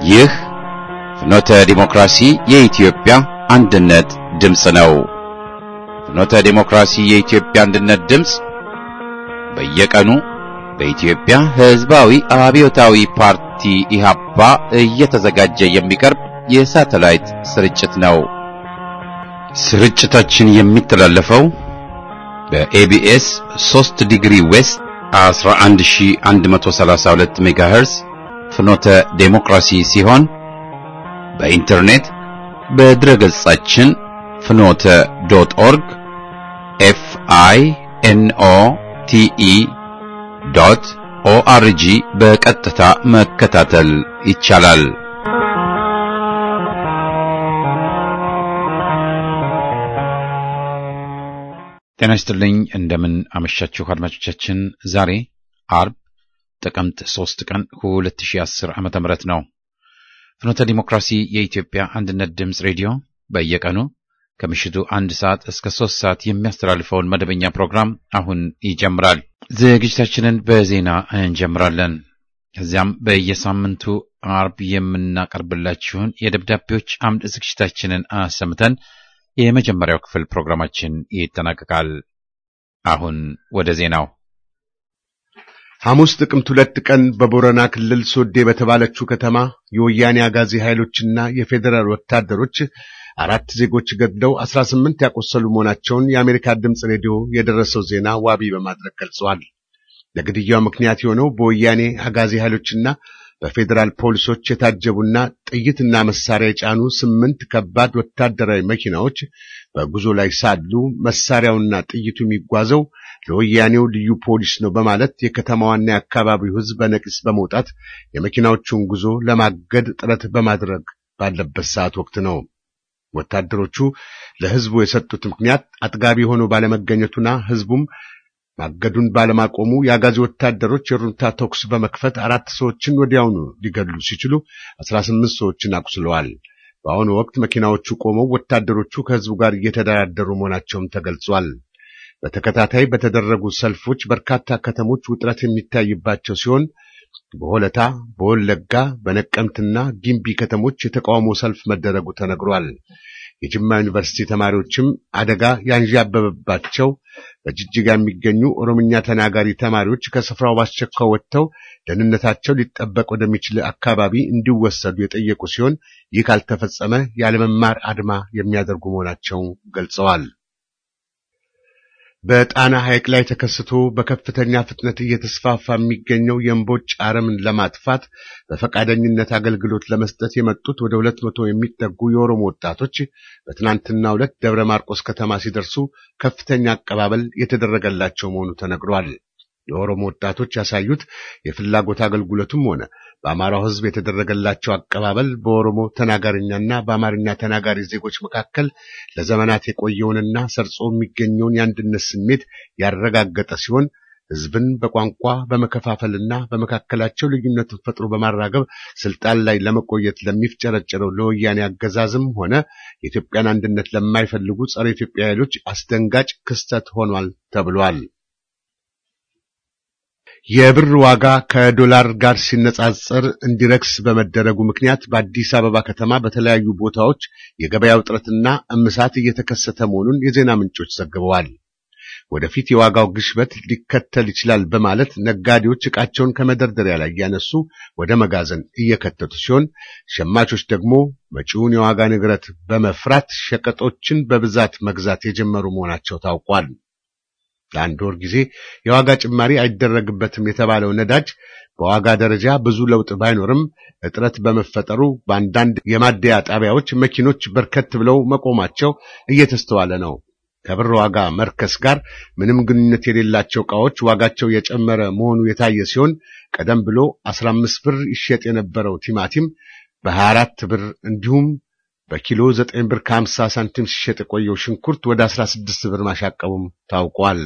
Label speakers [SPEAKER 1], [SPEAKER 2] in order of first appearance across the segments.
[SPEAKER 1] ይህ ፍኖተ ዲሞክራሲ የኢትዮጵያ አንድነት ድምፅ ነው። ፍኖተ ዲሞክራሲ የኢትዮጵያ አንድነት ድምፅ በየቀኑ በኢትዮጵያ ሕዝባዊ አብዮታዊ ፓርቲ ኢህአፓ እየተዘጋጀ የሚቀርብ የሳተላይት ስርጭት ነው። ስርጭታችን የሚተላለፈው በኤቢኤስ 3 ዲግሪ ዌስት 11132 ሜጋሄርዝ ፍኖተ ዴሞክራሲ ሲሆን በኢንተርኔት በድረገጻችን ፍኖተ ዶት ኦርግ ኤፍ አይ ኤን ኦ ቲ ኢ ዶት ኦአርጂ በቀጥታ መከታተል ይቻላል። ጤና ይስጥልኝ። እንደምን አመሻችሁ አድማጮቻችን። ዛሬ አርብ ጥቅምት 3 ቀን 2010 ዓመተ ምህረት ነው። ፍኖተ ዲሞክራሲ የኢትዮጵያ አንድነት ድምፅ ሬዲዮ በየቀኑ ከምሽቱ አንድ ሰዓት እስከ ሶስት ሰዓት የሚያስተላልፈውን መደበኛ ፕሮግራም አሁን ይጀምራል። ዝግጅታችንን በዜና እንጀምራለን። ከዚያም በየሳምንቱ አርብ የምናቀርብላችሁን የደብዳቤዎች አምድ ዝግጅታችንን አሰምተን የመጀመሪያው ክፍል ፕሮግራማችን ይጠናቀቃል። አሁን ወደ ዜናው።
[SPEAKER 2] ሐሙስ ጥቅምት ሁለት ቀን በቦረና ክልል ሶዴ በተባለችው ከተማ የወያኔ አጋዚ ኃይሎችና የፌዴራል ወታደሮች አራት ዜጎች ገድለው አስራ ስምንት ያቆሰሉ መሆናቸውን የአሜሪካ ድምፅ ሬዲዮ የደረሰው ዜና ዋቢ በማድረግ ገልጸዋል። ለግድያው ምክንያት የሆነው በወያኔ አጋዚ ኃይሎችና በፌዴራል ፖሊሶች የታጀቡና ጥይትና መሳሪያ የጫኑ ስምንት ከባድ ወታደራዊ መኪናዎች በጉዞ ላይ ሳሉ መሳሪያውና ጥይቱ የሚጓዘው ለወያኔው ልዩ ፖሊስ ነው በማለት የከተማዋና የአካባቢው ሕዝብ በነቂስ በመውጣት የመኪናዎቹን ጉዞ ለማገድ ጥረት በማድረግ ባለበት ሰዓት ወቅት ነው። ወታደሮቹ ለሕዝቡ የሰጡት ምክንያት አጥጋቢ ሆኖ ባለመገኘቱና ሕዝቡም ማገዱን ባለማቆሙ የአጋዚ ወታደሮች የሩምታ ተኩስ በመክፈት አራት ሰዎችን ወዲያውኑ ሊገድሉ ሲችሉ አስራ ስምንት ሰዎችን አቁስለዋል። በአሁኑ ወቅት መኪናዎቹ ቆመው ወታደሮቹ ከሕዝቡ ጋር እየተደራደሩ መሆናቸውም ተገልጿል። በተከታታይ በተደረጉ ሰልፎች በርካታ ከተሞች ውጥረት የሚታይባቸው ሲሆን በሆለታ፣ በወለጋ፣ በነቀምትና ጊምቢ ከተሞች የተቃውሞ ሰልፍ መደረጉ ተነግሯል። የጅማ ዩኒቨርሲቲ ተማሪዎችም አደጋ ያንዣበበባቸው በጅጅጋ የሚገኙ ኦሮምኛ ተናጋሪ ተማሪዎች ከስፍራው ባስቸኳይ ወጥተው ደህንነታቸው ሊጠበቅ ወደሚችል አካባቢ እንዲወሰዱ የጠየቁ ሲሆን ይህ ካልተፈጸመ ያለመማር አድማ የሚያደርጉ መሆናቸው ገልጸዋል። በጣና ሐይቅ ላይ ተከስቶ በከፍተኛ ፍጥነት እየተስፋፋ የሚገኘው የእምቦጭ አረምን ለማጥፋት በፈቃደኝነት አገልግሎት ለመስጠት የመጡት ወደ ሁለት መቶ የሚጠጉ የኦሮሞ ወጣቶች በትናንትናው ዕለት ደብረ ማርቆስ ከተማ ሲደርሱ ከፍተኛ አቀባበል የተደረገላቸው መሆኑ ተነግሯል። የኦሮሞ ወጣቶች ያሳዩት የፍላጎት አገልግሎቱም ሆነ በአማራው ሕዝብ የተደረገላቸው አቀባበል በኦሮሞ ተናጋሪኛና በአማርኛ ተናጋሪ ዜጎች መካከል ለዘመናት የቆየውንና ሰርጾ የሚገኘውን የአንድነት ስሜት ያረጋገጠ ሲሆን ሕዝብን በቋንቋ በመከፋፈልና በመካከላቸው ልዩነትን ፈጥሮ በማራገብ ስልጣን ላይ ለመቆየት ለሚፍጨረጨረው ለወያኔ አገዛዝም ሆነ የኢትዮጵያን አንድነት ለማይፈልጉ ጸረ ኢትዮጵያ ኃይሎች አስደንጋጭ ክስተት ሆኗል ተብሏል። የብር ዋጋ ከዶላር ጋር ሲነጻጸር እንዲረክስ በመደረጉ ምክንያት በአዲስ አበባ ከተማ በተለያዩ ቦታዎች የገበያ ውጥረትና እምሳት እየተከሰተ መሆኑን የዜና ምንጮች ዘግበዋል። ወደፊት የዋጋው ግሽበት ሊከተል ይችላል በማለት ነጋዴዎች ዕቃቸውን ከመደርደሪያ ላይ እያነሱ ወደ መጋዘን እየከተቱ ሲሆን፣ ሸማቾች ደግሞ መጪውን የዋጋ ንግረት በመፍራት ሸቀጦችን በብዛት መግዛት የጀመሩ መሆናቸው ታውቋል። ለአንድ ወር ጊዜ የዋጋ ጭማሪ አይደረግበትም የተባለው ነዳጅ በዋጋ ደረጃ ብዙ ለውጥ ባይኖርም እጥረት በመፈጠሩ በአንዳንድ የማደያ ጣቢያዎች መኪኖች በርከት ብለው መቆማቸው እየተስተዋለ ነው። ከብር ዋጋ መርከስ ጋር ምንም ግንኙነት የሌላቸው ዕቃዎች ዋጋቸው የጨመረ መሆኑ የታየ ሲሆን ቀደም ብሎ 15 ብር ይሸጥ የነበረው ቲማቲም በ24 ብር እንዲሁም በኪሎ 9 ብር ከ50 ሳንቲም ሲሸጥ የቆየው ሽንኩርት ወደ 16 ብር ማሻቀቡም ታውቋል።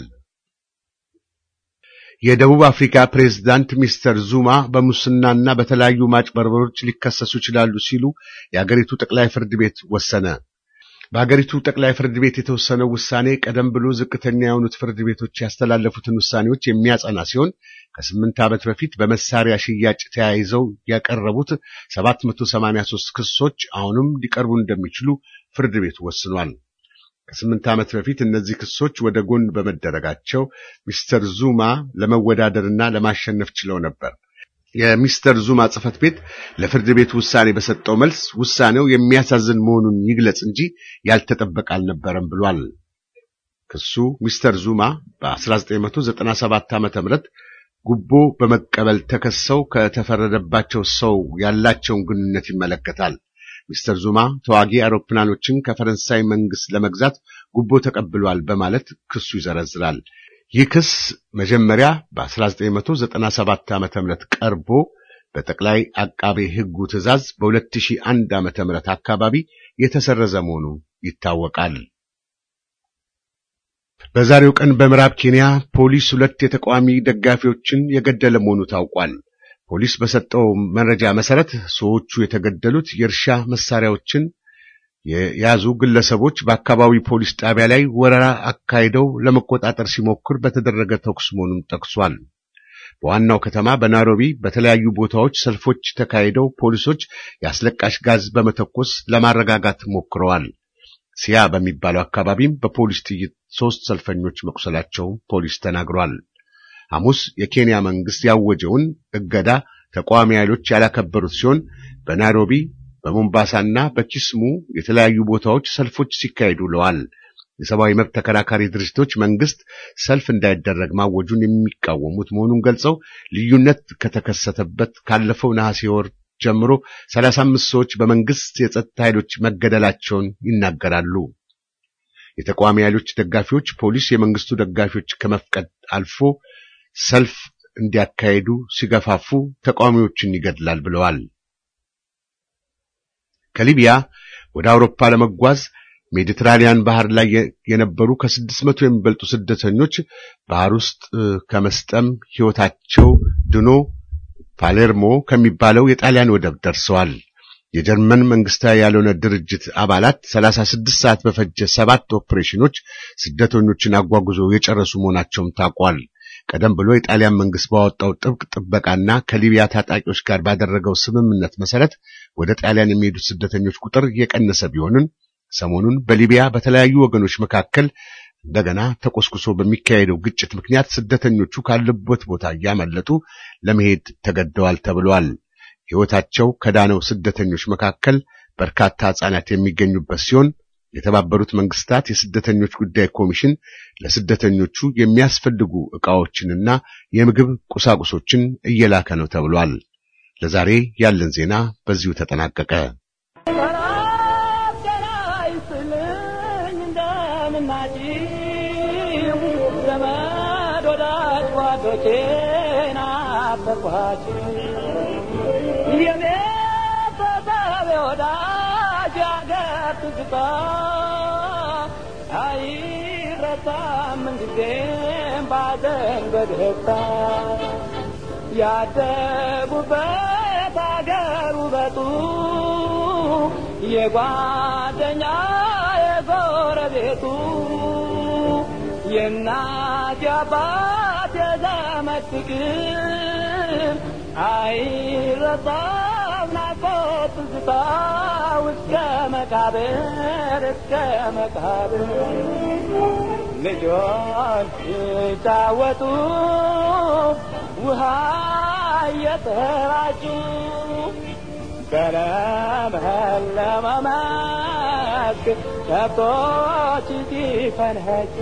[SPEAKER 2] የደቡብ አፍሪካ ፕሬዝዳንት ሚስተር ዙማ በሙስናና በተለያዩ ማጭበርበሮች ሊከሰሱ ይችላሉ ሲሉ የአገሪቱ ጠቅላይ ፍርድ ቤት ወሰነ። በሀገሪቱ ጠቅላይ ፍርድ ቤት የተወሰነው ውሳኔ ቀደም ብሎ ዝቅተኛ የሆኑት ፍርድ ቤቶች ያስተላለፉትን ውሳኔዎች የሚያጸና ሲሆን ከስምንት ዓመት በፊት በመሳሪያ ሽያጭ ተያይዘው ያቀረቡት 783 ክሶች አሁንም ሊቀርቡ እንደሚችሉ ፍርድ ቤቱ ወስኗል። ከስምንት ዓመት በፊት እነዚህ ክሶች ወደ ጎን በመደረጋቸው ሚስተር ዙማ ለመወዳደርና ለማሸነፍ ችለው ነበር። የሚስተር ዙማ ጽሕፈት ቤት ለፍርድ ቤቱ ውሳኔ በሰጠው መልስ ውሳኔው የሚያሳዝን መሆኑን ይግለጽ እንጂ ያልተጠበቀ አልነበረም ብሏል። ክሱ ሚስተር ዙማ በ1997 ዓ.ም ጉቦ በመቀበል ተከሰው ከተፈረደባቸው ሰው ያላቸውን ግንኙነት ይመለከታል። ሚስተር ዙማ ተዋጊ አውሮፕላኖችን ከፈረንሳይ መንግስት ለመግዛት ጉቦ ተቀብሏል በማለት ክሱ ይዘረዝራል። ይህ ክስ መጀመሪያ በ1997 ዓ.ም ቀርቦ በጠቅላይ አቃቤ ሕጉ ትዕዛዝ በ2001 ዓ.ም አካባቢ የተሰረዘ መሆኑ ይታወቃል። በዛሬው ቀን በምዕራብ ኬንያ ፖሊስ ሁለት የተቃዋሚ ደጋፊዎችን የገደለ መሆኑ ታውቋል። ፖሊስ በሰጠው መረጃ መሰረት ሰዎቹ የተገደሉት የእርሻ መሳሪያዎችን የያዙ ግለሰቦች በአካባቢ ፖሊስ ጣቢያ ላይ ወረራ አካሂደው ለመቆጣጠር ሲሞክር በተደረገ ተኩስ መሆኑን ጠቅሷል። በዋናው ከተማ በናይሮቢ በተለያዩ ቦታዎች ሰልፎች ተካሂደው ፖሊሶች የአስለቃሽ ጋዝ በመተኮስ ለማረጋጋት ሞክረዋል። ሲያ በሚባለው አካባቢም በፖሊስ ጥይት ሦስት ሰልፈኞች መቁሰላቸው ፖሊስ ተናግሯል። ሐሙስ የኬንያ መንግስት ያወጀውን እገዳ ተቃዋሚ ኃይሎች ያላከበሩት ሲሆን በናይሮቢ በሞምባሳና በኪስሙ የተለያዩ ቦታዎች ሰልፎች ሲካሄዱ ውለዋል። የሰብአዊ መብት ተከራካሪ ድርጅቶች መንግስት ሰልፍ እንዳይደረግ ማወጁን የሚቃወሙት መሆኑን ገልጸው ልዩነት ከተከሰተበት ካለፈው ነሐሴ ወር ጀምሮ 35 ሰዎች በመንግስት የጸጥታ ኃይሎች መገደላቸውን ይናገራሉ። የተቃዋሚ ኃይሎች ደጋፊዎች ፖሊስ የመንግስቱ ደጋፊዎች ከመፍቀድ አልፎ ሰልፍ እንዲያካሄዱ ሲገፋፉ ተቃዋሚዎችን ይገድላል ብለዋል። ከሊቢያ ወደ አውሮፓ ለመጓዝ ሜዲትራኒያን ባህር ላይ የነበሩ ከስድስት መቶ የሚበልጡ ስደተኞች ባህር ውስጥ ከመስጠም ሕይወታቸው ድኖ ፓሌርሞ ከሚባለው የጣሊያን ወደብ ደርሰዋል። የጀርመን መንግስታዊ ያልሆነ ድርጅት አባላት 36 ሰዓት በፈጀ ሰባት ኦፕሬሽኖች ስደተኞችን አጓጉዞ የጨረሱ መሆናቸውም ታውቋል። ቀደም ብሎ የጣሊያን መንግስት ባወጣው ጥብቅ ጥበቃና ከሊቢያ ታጣቂዎች ጋር ባደረገው ስምምነት መሰረት ወደ ጣሊያን የሚሄዱት ስደተኞች ቁጥር የቀነሰ ቢሆንም ሰሞኑን በሊቢያ በተለያዩ ወገኖች መካከል እንደገና ተቆስቁሶ በሚካሄደው ግጭት ምክንያት ስደተኞቹ ካለበት ቦታ እያመለጡ ለመሄድ ተገደዋል ተብሏል። ሕይወታቸው ከዳነው ስደተኞች መካከል በርካታ ሕፃናት የሚገኙበት ሲሆን የተባበሩት መንግስታት የስደተኞች ጉዳይ ኮሚሽን ለስደተኞቹ የሚያስፈልጉ ዕቃዎችንና የምግብ ቁሳቁሶችን እየላከ ነው ተብሏል። ለዛሬ ያለን ዜና በዚሁ ተጠናቀቀ።
[SPEAKER 3] ያደጉበት አገር ውበቱ የጓደኛ የጎረቤቱ የእናት የአባት የዘመድ ፍቅር አይረሳም ናፍቆት ትዝታ እስከ መቃብር እስከ መቃብር ልጆች ሲጫወቱ ውሃ እየተራጩ በለመለመ መስክ ከብቶች ሲፈንኸጩ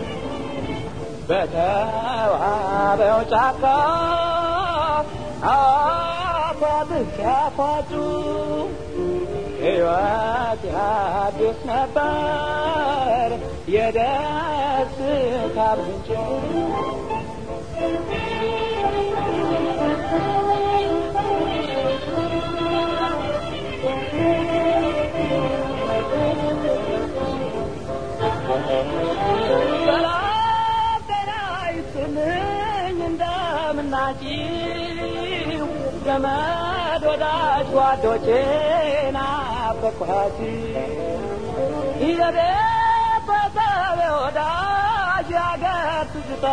[SPEAKER 3] በተዋበው ጫካ አፏብስ ሲያፏጩ ሕይወት ያድስ ነበር የደስታ ምንጭ እንደምናጭው ዘመድ ወዳጅ ጓዶቼ ናፈቅኋችሁ የቤተሰብ ወዳጅ ያገር ትዝታ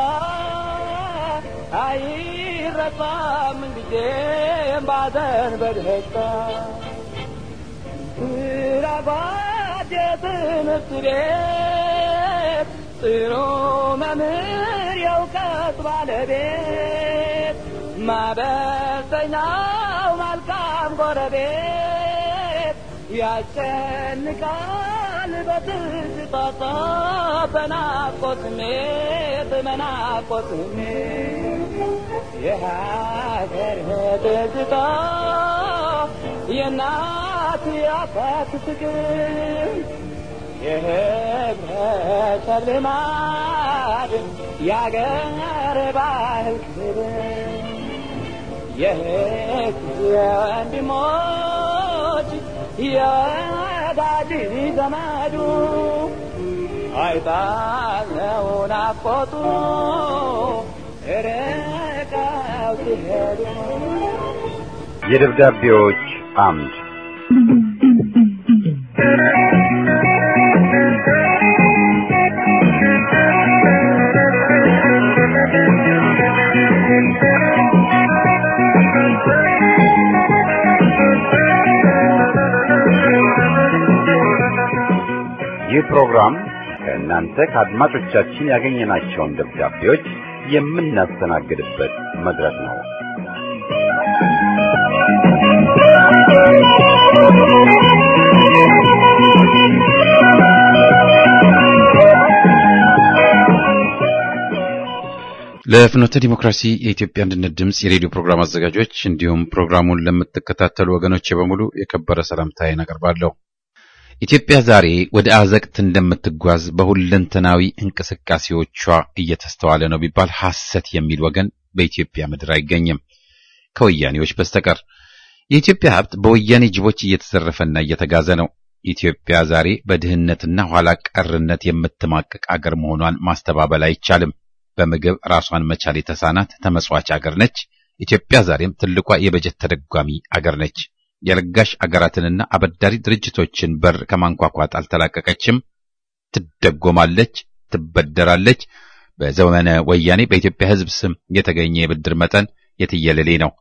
[SPEAKER 3] አይረሳም ጊዜም ባዘን በደስታ ስራባት የትምህርት ቤት ጥሩ መምህር የእውቀት ባለቤት ማበሰኛው መልካም ጎረቤት ያስጨንቃል በትዝታ በናፍቆት ስሜት በናፍቆት ስሜት የሀገር ትዝታ የእናት የአባት ፍቅር የህብረተሰብ ልማድ የአገር ባህል ክብር የህዝብ የወንድሞች የወዳጅ ዘመዱ አይጣለው ናፍቆቱ ርቀው ሲሄዱ
[SPEAKER 4] የደብዳቤዎች አምድ ይህ ፕሮግራም ከእናንተ ከአድማጮቻችን ያገኘናቸውን ደብዳቤዎች የምናስተናግድበት መድረክ ነው።
[SPEAKER 1] ለፍኖተ ዲሞክራሲ የኢትዮጵያ አንድነት ድምፅ የሬዲዮ ፕሮግራም አዘጋጆች እንዲሁም ፕሮግራሙን ለምትከታተሉ ወገኖች በሙሉ የከበረ ሰላምታዬን አቀርባለሁ። ኢትዮጵያ ዛሬ ወደ አዘቅት እንደምትጓዝ በሁለንተናዊ እንቅስቃሴዎቿ እየተስተዋለ ነው ቢባል ሐሰት የሚል ወገን በኢትዮጵያ ምድር አይገኝም ከወያኔዎች በስተቀር። የኢትዮጵያ ሀብት በወያኔ ጅቦች እየተዘረፈና እየተጋዘ ነው። ኢትዮጵያ ዛሬ በድህነትና ኋላ ቀርነት የምትማቅቅ አገር መሆኗን ማስተባበል አይቻልም። በምግብ ራሷን መቻል የተሳናት ተመጽዋች አገር ነች። ኢትዮጵያ ዛሬም ትልቋ የበጀት ተደጓሚ አገር ነች። የለጋሽ አገራትንና አበዳሪ ድርጅቶችን በር ከማንኳኳት አልተላቀቀችም። ትደጎማለች፣ ትበደራለች። በዘመነ ወያኔ በኢትዮጵያ ሕዝብ ስም የተገኘ የብድር መጠን የትየለሌ ነው።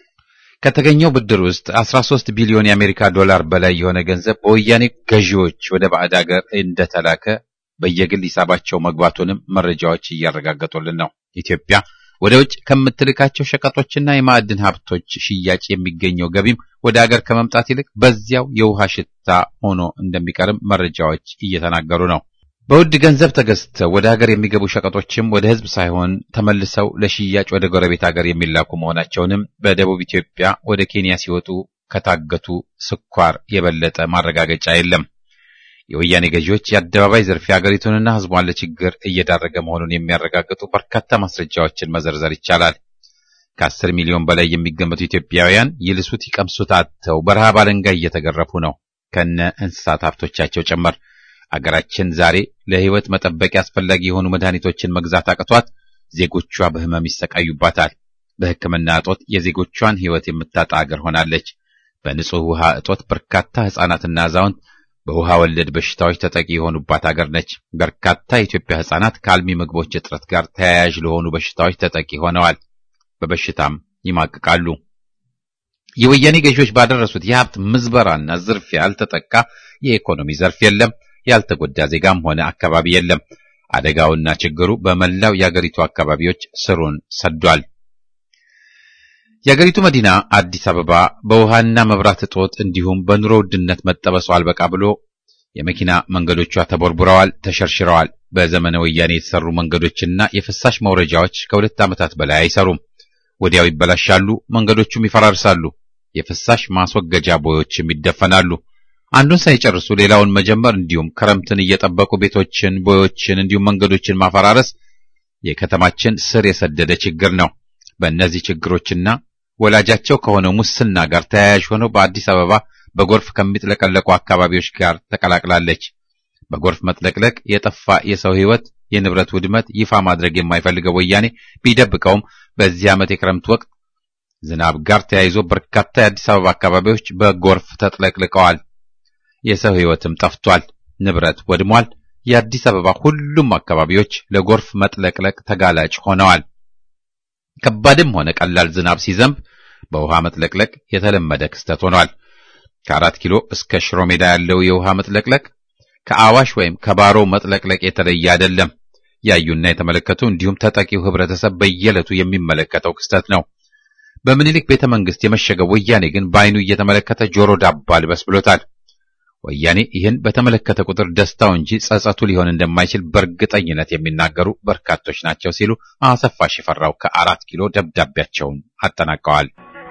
[SPEAKER 1] ከተገኘው ብድር ውስጥ 13 ቢሊዮን የአሜሪካ ዶላር በላይ የሆነ ገንዘብ በወያኔ ገዢዎች ወደ ባዕድ አገር እንደተላከ በየግል ሂሳባቸው መግባቱንም መረጃዎች እያረጋገጡልን ነው። ኢትዮጵያ ወደ ውጭ ከምትልካቸው ሸቀጦችና የማዕድን ሀብቶች ሽያጭ የሚገኘው ገቢም ወደ አገር ከመምጣት ይልቅ በዚያው የውሃ ሽታ ሆኖ እንደሚቀርም መረጃዎች እየተናገሩ ነው። በውድ ገንዘብ ተገዝተው ወደ ሀገር የሚገቡ ሸቀጦችም ወደ ሕዝብ ሳይሆን ተመልሰው ለሽያጭ ወደ ጎረቤት ሀገር የሚላኩ መሆናቸውንም በደቡብ ኢትዮጵያ ወደ ኬንያ ሲወጡ ከታገቱ ስኳር የበለጠ ማረጋገጫ የለም። የወያኔ ገዢዎች የአደባባይ ዝርፊያ ሀገሪቱንና ሕዝቧን ለችግር እየዳረገ መሆኑን የሚያረጋግጡ በርካታ ማስረጃዎችን መዘርዘር ይቻላል። ከአስር ሚሊዮን በላይ የሚገመቱ ኢትዮጵያውያን ይልሱት ይቀምሱት አጥተው በረሃብ አለንጋ እየተገረፉ ነው፣ ከነ እንስሳት ሀብቶቻቸው ጭምር። አገራችን ዛሬ ለሕይወት መጠበቂያ አስፈላጊ የሆኑ መድኃኒቶችን መግዛት አቅቷት ዜጎቿ በሕመም ይሰቃዩባታል። በሕክምና እጦት የዜጎቿን ሕይወት የምታጣ አገር ሆናለች። በንጹህ ውሃ እጦት በርካታ ሕፃናትና አዛውንት በውሃ ወለድ በሽታዎች ተጠቂ የሆኑባት አገር ነች። በርካታ የኢትዮጵያ ሕፃናት ከአልሚ ምግቦች እጥረት ጋር ተያያዥ ለሆኑ በሽታዎች ተጠቂ ሆነዋል። በበሽታም ይማቅቃሉ። የወያኔ ገዢዎች ባደረሱት የሀብት ምዝበራና ዝርፊያ ያልተጠቃ የኢኮኖሚ ዘርፍ የለም። ያልተጎዳ ዜጋም ሆነ አካባቢ የለም። አደጋውና ችግሩ በመላው የአገሪቱ አካባቢዎች ስሩን ሰዷል። የአገሪቱ መዲና አዲስ አበባ በውሃና መብራት እጦት እንዲሁም በኑሮ ውድነት መጠበሱ አልበቃ ብሎ የመኪና መንገዶቿ ተቦርቡረዋል፣ ተሸርሽረዋል። በዘመነ ወያኔ የተሰሩ መንገዶችና የፍሳሽ መውረጃዎች ከሁለት ዓመታት በላይ አይሰሩም። ወዲያው ይበላሻሉ፣ መንገዶቹም ይፈራርሳሉ። የፍሳሽ ማስወገጃ ቦዮችም ይደፈናሉ። አንዱን ሳይጨርሱ ሌላውን መጀመር እንዲሁም ክረምትን እየጠበቁ ቤቶችን፣ ቦዮችን እንዲሁም መንገዶችን ማፈራረስ የከተማችን ስር የሰደደ ችግር ነው። በእነዚህ ችግሮችና ወላጃቸው ከሆነው ሙስና ጋር ተያያዥ ሆነው በአዲስ አበባ በጎርፍ ከሚጥለቀለቁ አካባቢዎች ጋር ተቀላቅላለች። በጎርፍ መጥለቅለቅ የጠፋ የሰው ሕይወት፣ የንብረት ውድመት ይፋ ማድረግ የማይፈልገው ወያኔ ቢደብቀውም በዚህ ዓመት የክረምት ወቅት ዝናብ ጋር ተያይዞ በርካታ የአዲስ አበባ አካባቢዎች በጎርፍ ተጥለቅልቀዋል። የሰው ሕይወትም ጠፍቷል። ንብረት ወድሟል። የአዲስ አበባ ሁሉም አካባቢዎች ለጎርፍ መጥለቅለቅ ተጋላጭ ሆነዋል። ከባድም ሆነ ቀላል ዝናብ ሲዘንብ በውሃ መጥለቅለቅ የተለመደ ክስተት ሆኗል። ከአራት ኪሎ እስከ ሽሮ ሜዳ ያለው የውሃ መጥለቅለቅ ከአዋሽ ወይም ከባሮ መጥለቅለቅ የተለየ አይደለም። ያዩና የተመለከቱ እንዲሁም ተጠቂው ህብረተሰብ በየዕለቱ የሚመለከተው ክስተት ነው። በምኒልክ ቤተ መንግስት የመሸገው ወያኔ ግን በአይኑ እየተመለከተ ጆሮ ዳባ ልበስ ብሎታል። ወያኔ ይህን በተመለከተ ቁጥር ደስታው እንጂ ጸጸቱ ሊሆን እንደማይችል በእርግጠኝነት የሚናገሩ በርካቶች ናቸው ሲሉ አሰፋ ሽፈራው ከአራት ኪሎ ደብዳቤያቸውን አጠናቀዋል።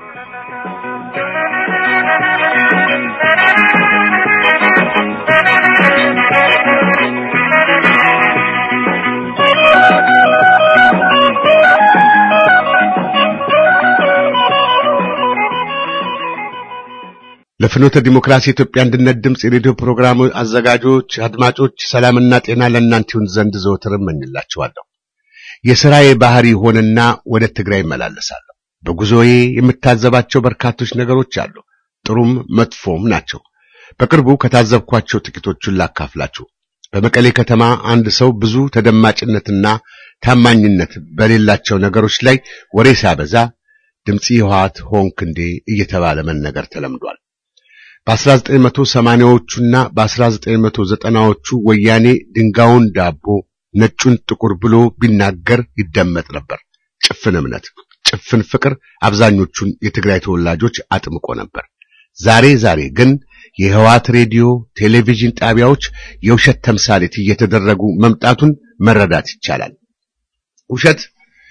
[SPEAKER 2] ለፍኖተ ዲሞክራሲ ኢትዮጵያ አንድነት ድምፅ የሬዲዮ ፕሮግራም አዘጋጆች፣ አድማጮች ሰላምና ጤና ለእናንተ ይሁን ዘንድ ዘወትር እመኝላችኋለሁ። የሥራዬ ባህሪ ሆነና ወደ ትግራይ እመላለሳለሁ። በጉዞዬ የምታዘባቸው በርካቶች ነገሮች አሉ፣ ጥሩም መጥፎም ናቸው። በቅርቡ ከታዘብኳቸው ጥቂቶቹን ላካፍላችሁ። በመቀሌ ከተማ አንድ ሰው ብዙ ተደማጭነትና ታማኝነት በሌላቸው ነገሮች ላይ ወሬ ሲያበዛ ድምፂ ህወሓት ሆንክ እንዴ እየተባለ መነገር ተለምዷል። በ1980ዎቹና በ1990ዎቹ ወያኔ ድንጋዩን ዳቦ ነጩን ጥቁር ብሎ ቢናገር ይደመጥ ነበር። ጭፍን እምነት፣ ጭፍን ፍቅር አብዛኞቹን የትግራይ ተወላጆች አጥምቆ ነበር። ዛሬ ዛሬ ግን የህወሓት ሬዲዮ፣ ቴሌቪዥን ጣቢያዎች የውሸት ተምሳሌት እየተደረጉ መምጣቱን መረዳት ይቻላል። ውሸት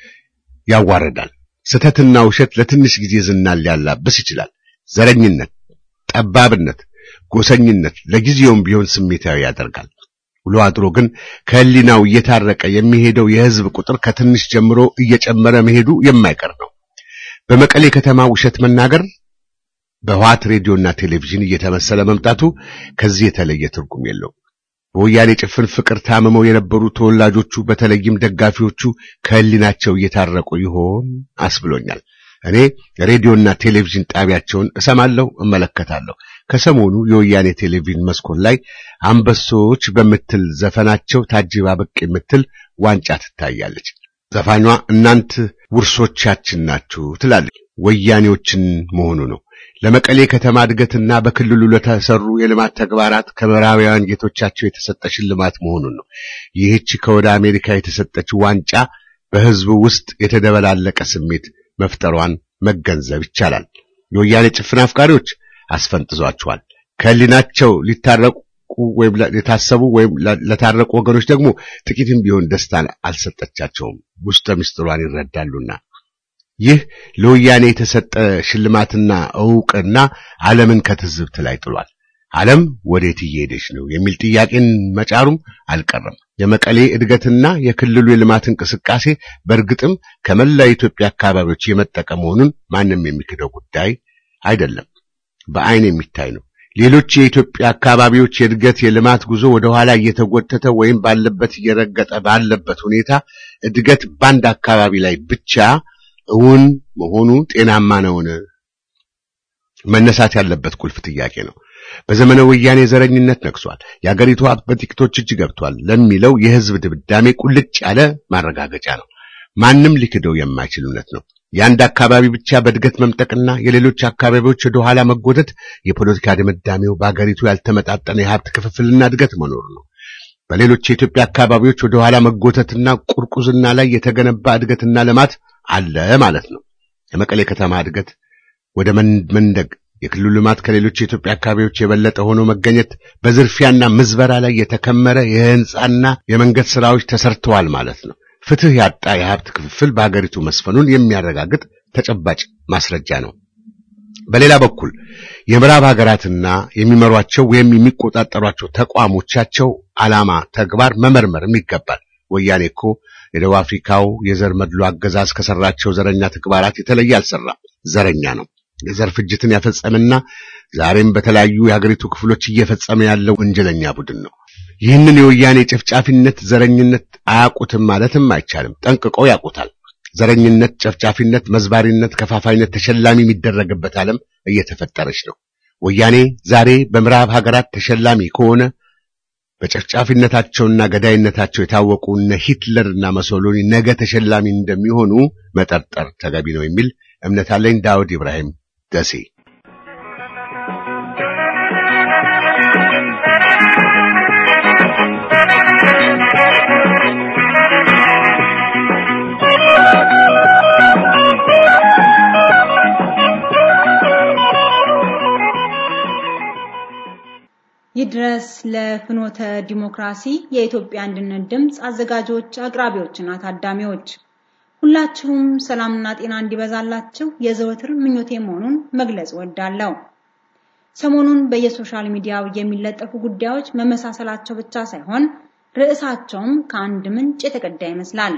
[SPEAKER 2] ያዋረዳል። ስተትና ውሸት ለትንሽ ጊዜ ዝናን ሊያላብስ ይችላል። ዘረኝነት፣ ጠባብነት፣ ጎሰኝነት ለጊዜውም ቢሆን ስሜታዊ ያደርጋል። ውሎ አድሮ ግን ከህሊናው እየታረቀ የሚሄደው የህዝብ ቁጥር ከትንሽ ጀምሮ እየጨመረ መሄዱ የማይቀር ነው። በመቀሌ ከተማ ውሸት መናገር በህወሓት ሬዲዮና ቴሌቪዥን እየተመሰለ መምጣቱ ከዚህ የተለየ ትርጉም የለው። በወያኔ ጭፍን ፍቅር ታምመው የነበሩ ተወላጆቹ በተለይም ደጋፊዎቹ ከህሊናቸው እየታረቁ ይሆን አስብሎኛል። እኔ ሬዲዮና ቴሌቪዥን ጣቢያቸውን እሰማለሁ፣ እመለከታለሁ። ከሰሞኑ የወያኔ ቴሌቪዥን መስኮት ላይ አንበሶች በምትል ዘፈናቸው ታጅባ ብቅ የምትል ዋንጫ ትታያለች። ዘፋኟ እናንት ውርሶቻችን ናችሁ ትላለች። ወያኔዎችን መሆኑ ነው። ለመቀሌ ከተማ እድገትና በክልሉ ለተሰሩ የልማት ተግባራት ከምዕራባውያን ጌቶቻቸው የተሰጠ ሽልማት መሆኑን ነው። ይህች ከወደ አሜሪካ የተሰጠች ዋንጫ በህዝቡ ውስጥ የተደበላለቀ ስሜት መፍጠሯን መገንዘብ ይቻላል። የወያኔ ጭፍን አፍቃሪዎች አስፈንጥዟቸዋል። ከህሊናቸው ሊታረቁ ወይም የታሰቡ ወይም ለታረቁ ወገኖች ደግሞ ጥቂትም ቢሆን ደስታን አልሰጠቻቸውም። ውስጠ ምስጢሯን ይረዳሉና ይህ ለወያኔ የተሰጠ ሽልማትና ዕውቅና ዓለምን ከትዝብት ላይ ጥሏል። ዓለም ወዴት እየሄደች ነው የሚል ጥያቄን መጫሩም አልቀረም። የመቀሌ እድገትና የክልሉ የልማት እንቅስቃሴ በእርግጥም ከመላ የኢትዮጵያ አካባቢዎች የመጠቀ መሆኑን ማንም የሚክደው ጉዳይ አይደለም፣ በአይን የሚታይ ነው። ሌሎች የኢትዮጵያ አካባቢዎች የእድገት የልማት ጉዞ ወደ ኋላ እየተጎተተ ወይም ባለበት እየረገጠ ባለበት ሁኔታ እድገት በአንድ አካባቢ ላይ ብቻ እውን መሆኑ ጤናማ ነውን? መነሳት ያለበት ቁልፍ ጥያቄ ነው። በዘመነ ወያኔ ዘረኝነት ነግሷል፣ የአገሪቱ ሀብት በጥቂቶች እጅ ገብቷል ለሚለው የህዝብ ድምዳሜ ቁልጭ ያለ ማረጋገጫ ነው። ማንም ሊክደው የማይችል እውነት ነው። የአንድ አካባቢ ብቻ በእድገት መምጠቅና የሌሎች አካባቢዎች ወደ ኋላ መጎተት የፖለቲካ ድምዳሜው በአገሪቱ ያልተመጣጠነ የሀብት ክፍፍልና እድገት መኖር ነው። በሌሎች የኢትዮጵያ አካባቢዎች ወደ ኋላ መጎተትና ቁርቁዝና ላይ የተገነባ እድገትና ልማት አለ ማለት ነው። የመቀሌ ከተማ እድገት ወደ መንደግ የክልሉ ልማት ከሌሎች የኢትዮጵያ አካባቢዎች የበለጠ ሆኖ መገኘት በዝርፊያና ምዝበራ ላይ የተከመረ የህንጻና የመንገድ ስራዎች ተሰርተዋል ማለት ነው። ፍትህ ያጣ የሀብት ክፍፍል በሀገሪቱ መስፈኑን የሚያረጋግጥ ተጨባጭ ማስረጃ ነው። በሌላ በኩል የምዕራብ ሀገራትና የሚመሯቸው ወይም የሚቆጣጠሯቸው ተቋሞቻቸው ዓላማ፣ ተግባር መመርመርም ይገባል። ወያኔ እኮ የደቡብ አፍሪካው የዘር መድሎ አገዛዝ ከሰራቸው ዘረኛ ተግባራት የተለየ አልሰራም። ዘረኛ ነው። የዘር ፍጅትን ያፈጸመና ዛሬም በተለያዩ የሀገሪቱ ክፍሎች እየፈጸመ ያለው ወንጀለኛ ቡድን ነው። ይህንን የወያኔ ጨፍጫፊነት፣ ዘረኝነት አያውቁትም ማለትም አይቻልም። ጠንቅቀው ያውቁታል። ዘረኝነት፣ ጨፍጫፊነት፣ መዝባሪነት፣ ከፋፋይነት ተሸላሚ የሚደረግበት ዓለም እየተፈጠረች ነው። ወያኔ ዛሬ በምዕራብ ሀገራት ተሸላሚ ከሆነ በጨፍጫፊነታቸውና ገዳይነታቸው የታወቁ እነ ሂትለርና መሶሎኒ ነገ ተሸላሚ እንደሚሆኑ መጠርጠር ተገቢ ነው የሚል እምነት አለኝ። ዳውድ ኢብራሂም ደሴ
[SPEAKER 5] ይድረስ ለፍኖተ ዲሞክራሲ የኢትዮጵያ አንድነት ድምፅ አዘጋጆች፣ አቅራቢዎችና ታዳሚዎች ሁላችሁም ሰላምና ጤና እንዲበዛላችሁ የዘወትር ምኞቴ መሆኑን መግለጽ ወዳለሁ። ሰሞኑን በየሶሻል ሚዲያው የሚለጠፉ ጉዳዮች መመሳሰላቸው ብቻ ሳይሆን ርዕሳቸውም ከአንድ ምንጭ የተቀዳ ይመስላል።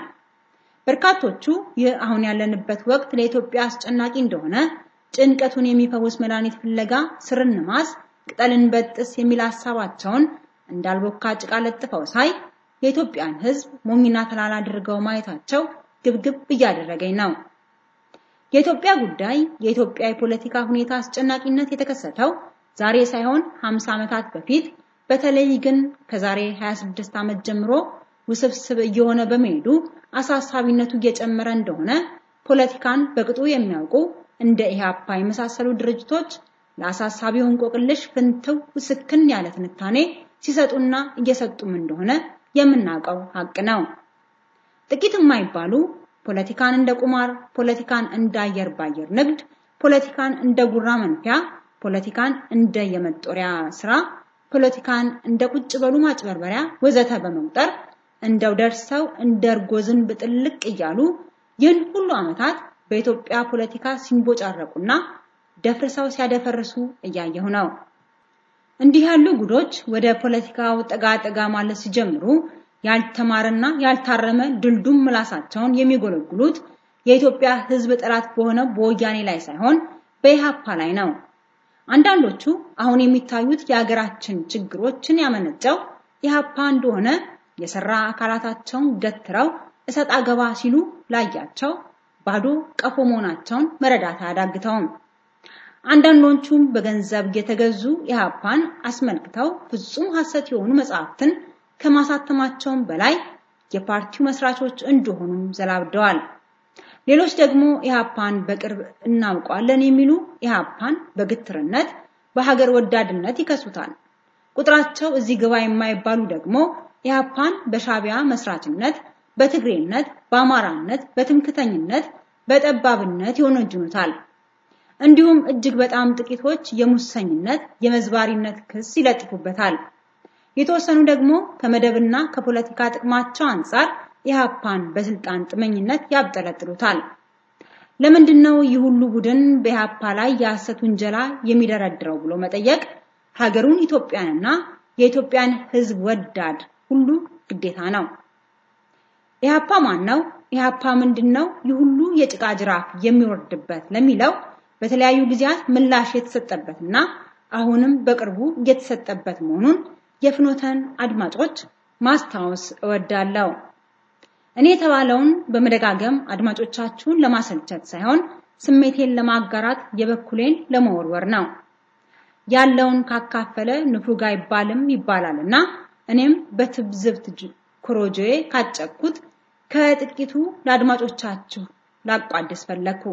[SPEAKER 5] በርካቶቹ ይህ አሁን ያለንበት ወቅት ለኢትዮጵያ አስጨናቂ እንደሆነ ጭንቀቱን የሚፈውስ መድኃኒት ፍለጋ ስርን ማስ ቅጠልን በጥስ የሚል ሐሳባቸውን እንዳልቦካ ጭቃ ለጥፈው ሳይ የኢትዮጵያን ሕዝብ ሞኝና ተላላ አድርገው ማየታቸው ግብግብ እያደረገኝ ነው። የኢትዮጵያ ጉዳይ የኢትዮጵያ የፖለቲካ ሁኔታ አስጨናቂነት የተከሰተው ዛሬ ሳይሆን 50 ዓመታት በፊት በተለይ ግን ከዛሬ 26 ዓመት ጀምሮ ውስብስብ እየሆነ በመሄዱ አሳሳቢነቱ እየጨመረ እንደሆነ ፖለቲካን በቅጡ የሚያውቁ እንደ ኢህአፓ የመሳሰሉ ድርጅቶች ለአሳሳቢው እንቆቅልሽ ፍንትው ስክን ያለ ትንታኔ ሲሰጡና እየሰጡም እንደሆነ የምናውቀው ሀቅ ነው። ጥቂት የማይባሉ ፖለቲካን እንደ ቁማር፣ ፖለቲካን እንደ አየር ባየር ንግድ፣ ፖለቲካን እንደ ጉራ መንፊያ፣ ፖለቲካን እንደ የመጦሪያ ስራ፣ ፖለቲካን እንደ ቁጭ በሉ ማጭበርበሪያ ወዘተ በመቁጠር እንደው ደርሰው እንደ እርጎ ዝንብ ጥልቅ እያሉ ይህን ሁሉ ዓመታት በኢትዮጵያ ፖለቲካ ሲንቦጫረቁና ደፍርሰው ሲያደፈርሱ እያየሁ ነው። እንዲህ ያሉ ጉዶች ወደ ፖለቲካው ጠጋ ጠጋ ማለት ሲጀምሩ ያልተማረና ያልታረመ ድልዱም ምላሳቸውን የሚጎለጉሉት የኢትዮጵያ ሕዝብ ጠላት በሆነ በወያኔ ላይ ሳይሆን በኢሃፓ ላይ ነው። አንዳንዶቹ አሁን የሚታዩት የሀገራችን ችግሮችን ያመነጨው ኢሃፓ እንደሆነ የሰራ አካላታቸውን ገትረው እሰጥ አገባ ሲሉ ላያቸው ባዶ ቀፎ መሆናቸውን መረዳት አያዳግተውም። አንዳንዶቹም በገንዘብ የተገዙ ኢሃፓን አስመልክተው ፍጹም ሐሰት የሆኑ መጽሐፍትን ከማሳተማቸውም በላይ የፓርቲው መስራቾች እንደሆኑም ዘላብደዋል። ሌሎች ደግሞ ኢሃፓን በቅርብ እናውቀዋለን የሚሉ ኢሃፓን በግትርነት በሀገር ወዳድነት ይከሱታል። ቁጥራቸው እዚህ ግባ የማይባሉ ደግሞ ኢሃፓን በሻቢያ መስራችነት፣ በትግሬነት፣ በአማራነት፣ በትምክተኝነት፣ በጠባብነት ይወነጅኑታል። እንዲሁም እጅግ በጣም ጥቂቶች የሙሰኝነት፣ የመዝባሪነት ክስ ይለጥፉበታል። የተወሰኑ ደግሞ ከመደብና ከፖለቲካ ጥቅማቸው አንጻር ኢሃፓን በስልጣን ጥመኝነት ያብጠለጥሉታል። ለምንድነው ይህ ሁሉ ቡድን በኢሃፓ ላይ የሐሰት ውንጀላ የሚደረድረው ብሎ መጠየቅ ሀገሩን ኢትዮጵያንና የኢትዮጵያን ሕዝብ ወዳድ ሁሉ ግዴታ ነው። ኢሃፓ ማን ነው? ኢሃፓ ምንድነው? ይህ ሁሉ የጭቃ ጅራፍ የሚወርድበት ለሚለው በተለያዩ ጊዜያት ምላሽ የተሰጠበትና አሁንም በቅርቡ እየተሰጠበት መሆኑን የፍኖተን አድማጮች ማስታወስ እወዳለሁ። እኔ የተባለውን በመደጋገም አድማጮቻችሁን ለማሰልቸት ሳይሆን ስሜቴን ለማጋራት የበኩሌን ለመወርወር ነው። ያለውን ካካፈለ ንፉግ አይባልም ይባላልና እኔም በትብዝብት ኮሮጆዬ ካጨኩት ከጥቂቱ ለአድማጮቻችሁ ላቋድስ ፈለኩ።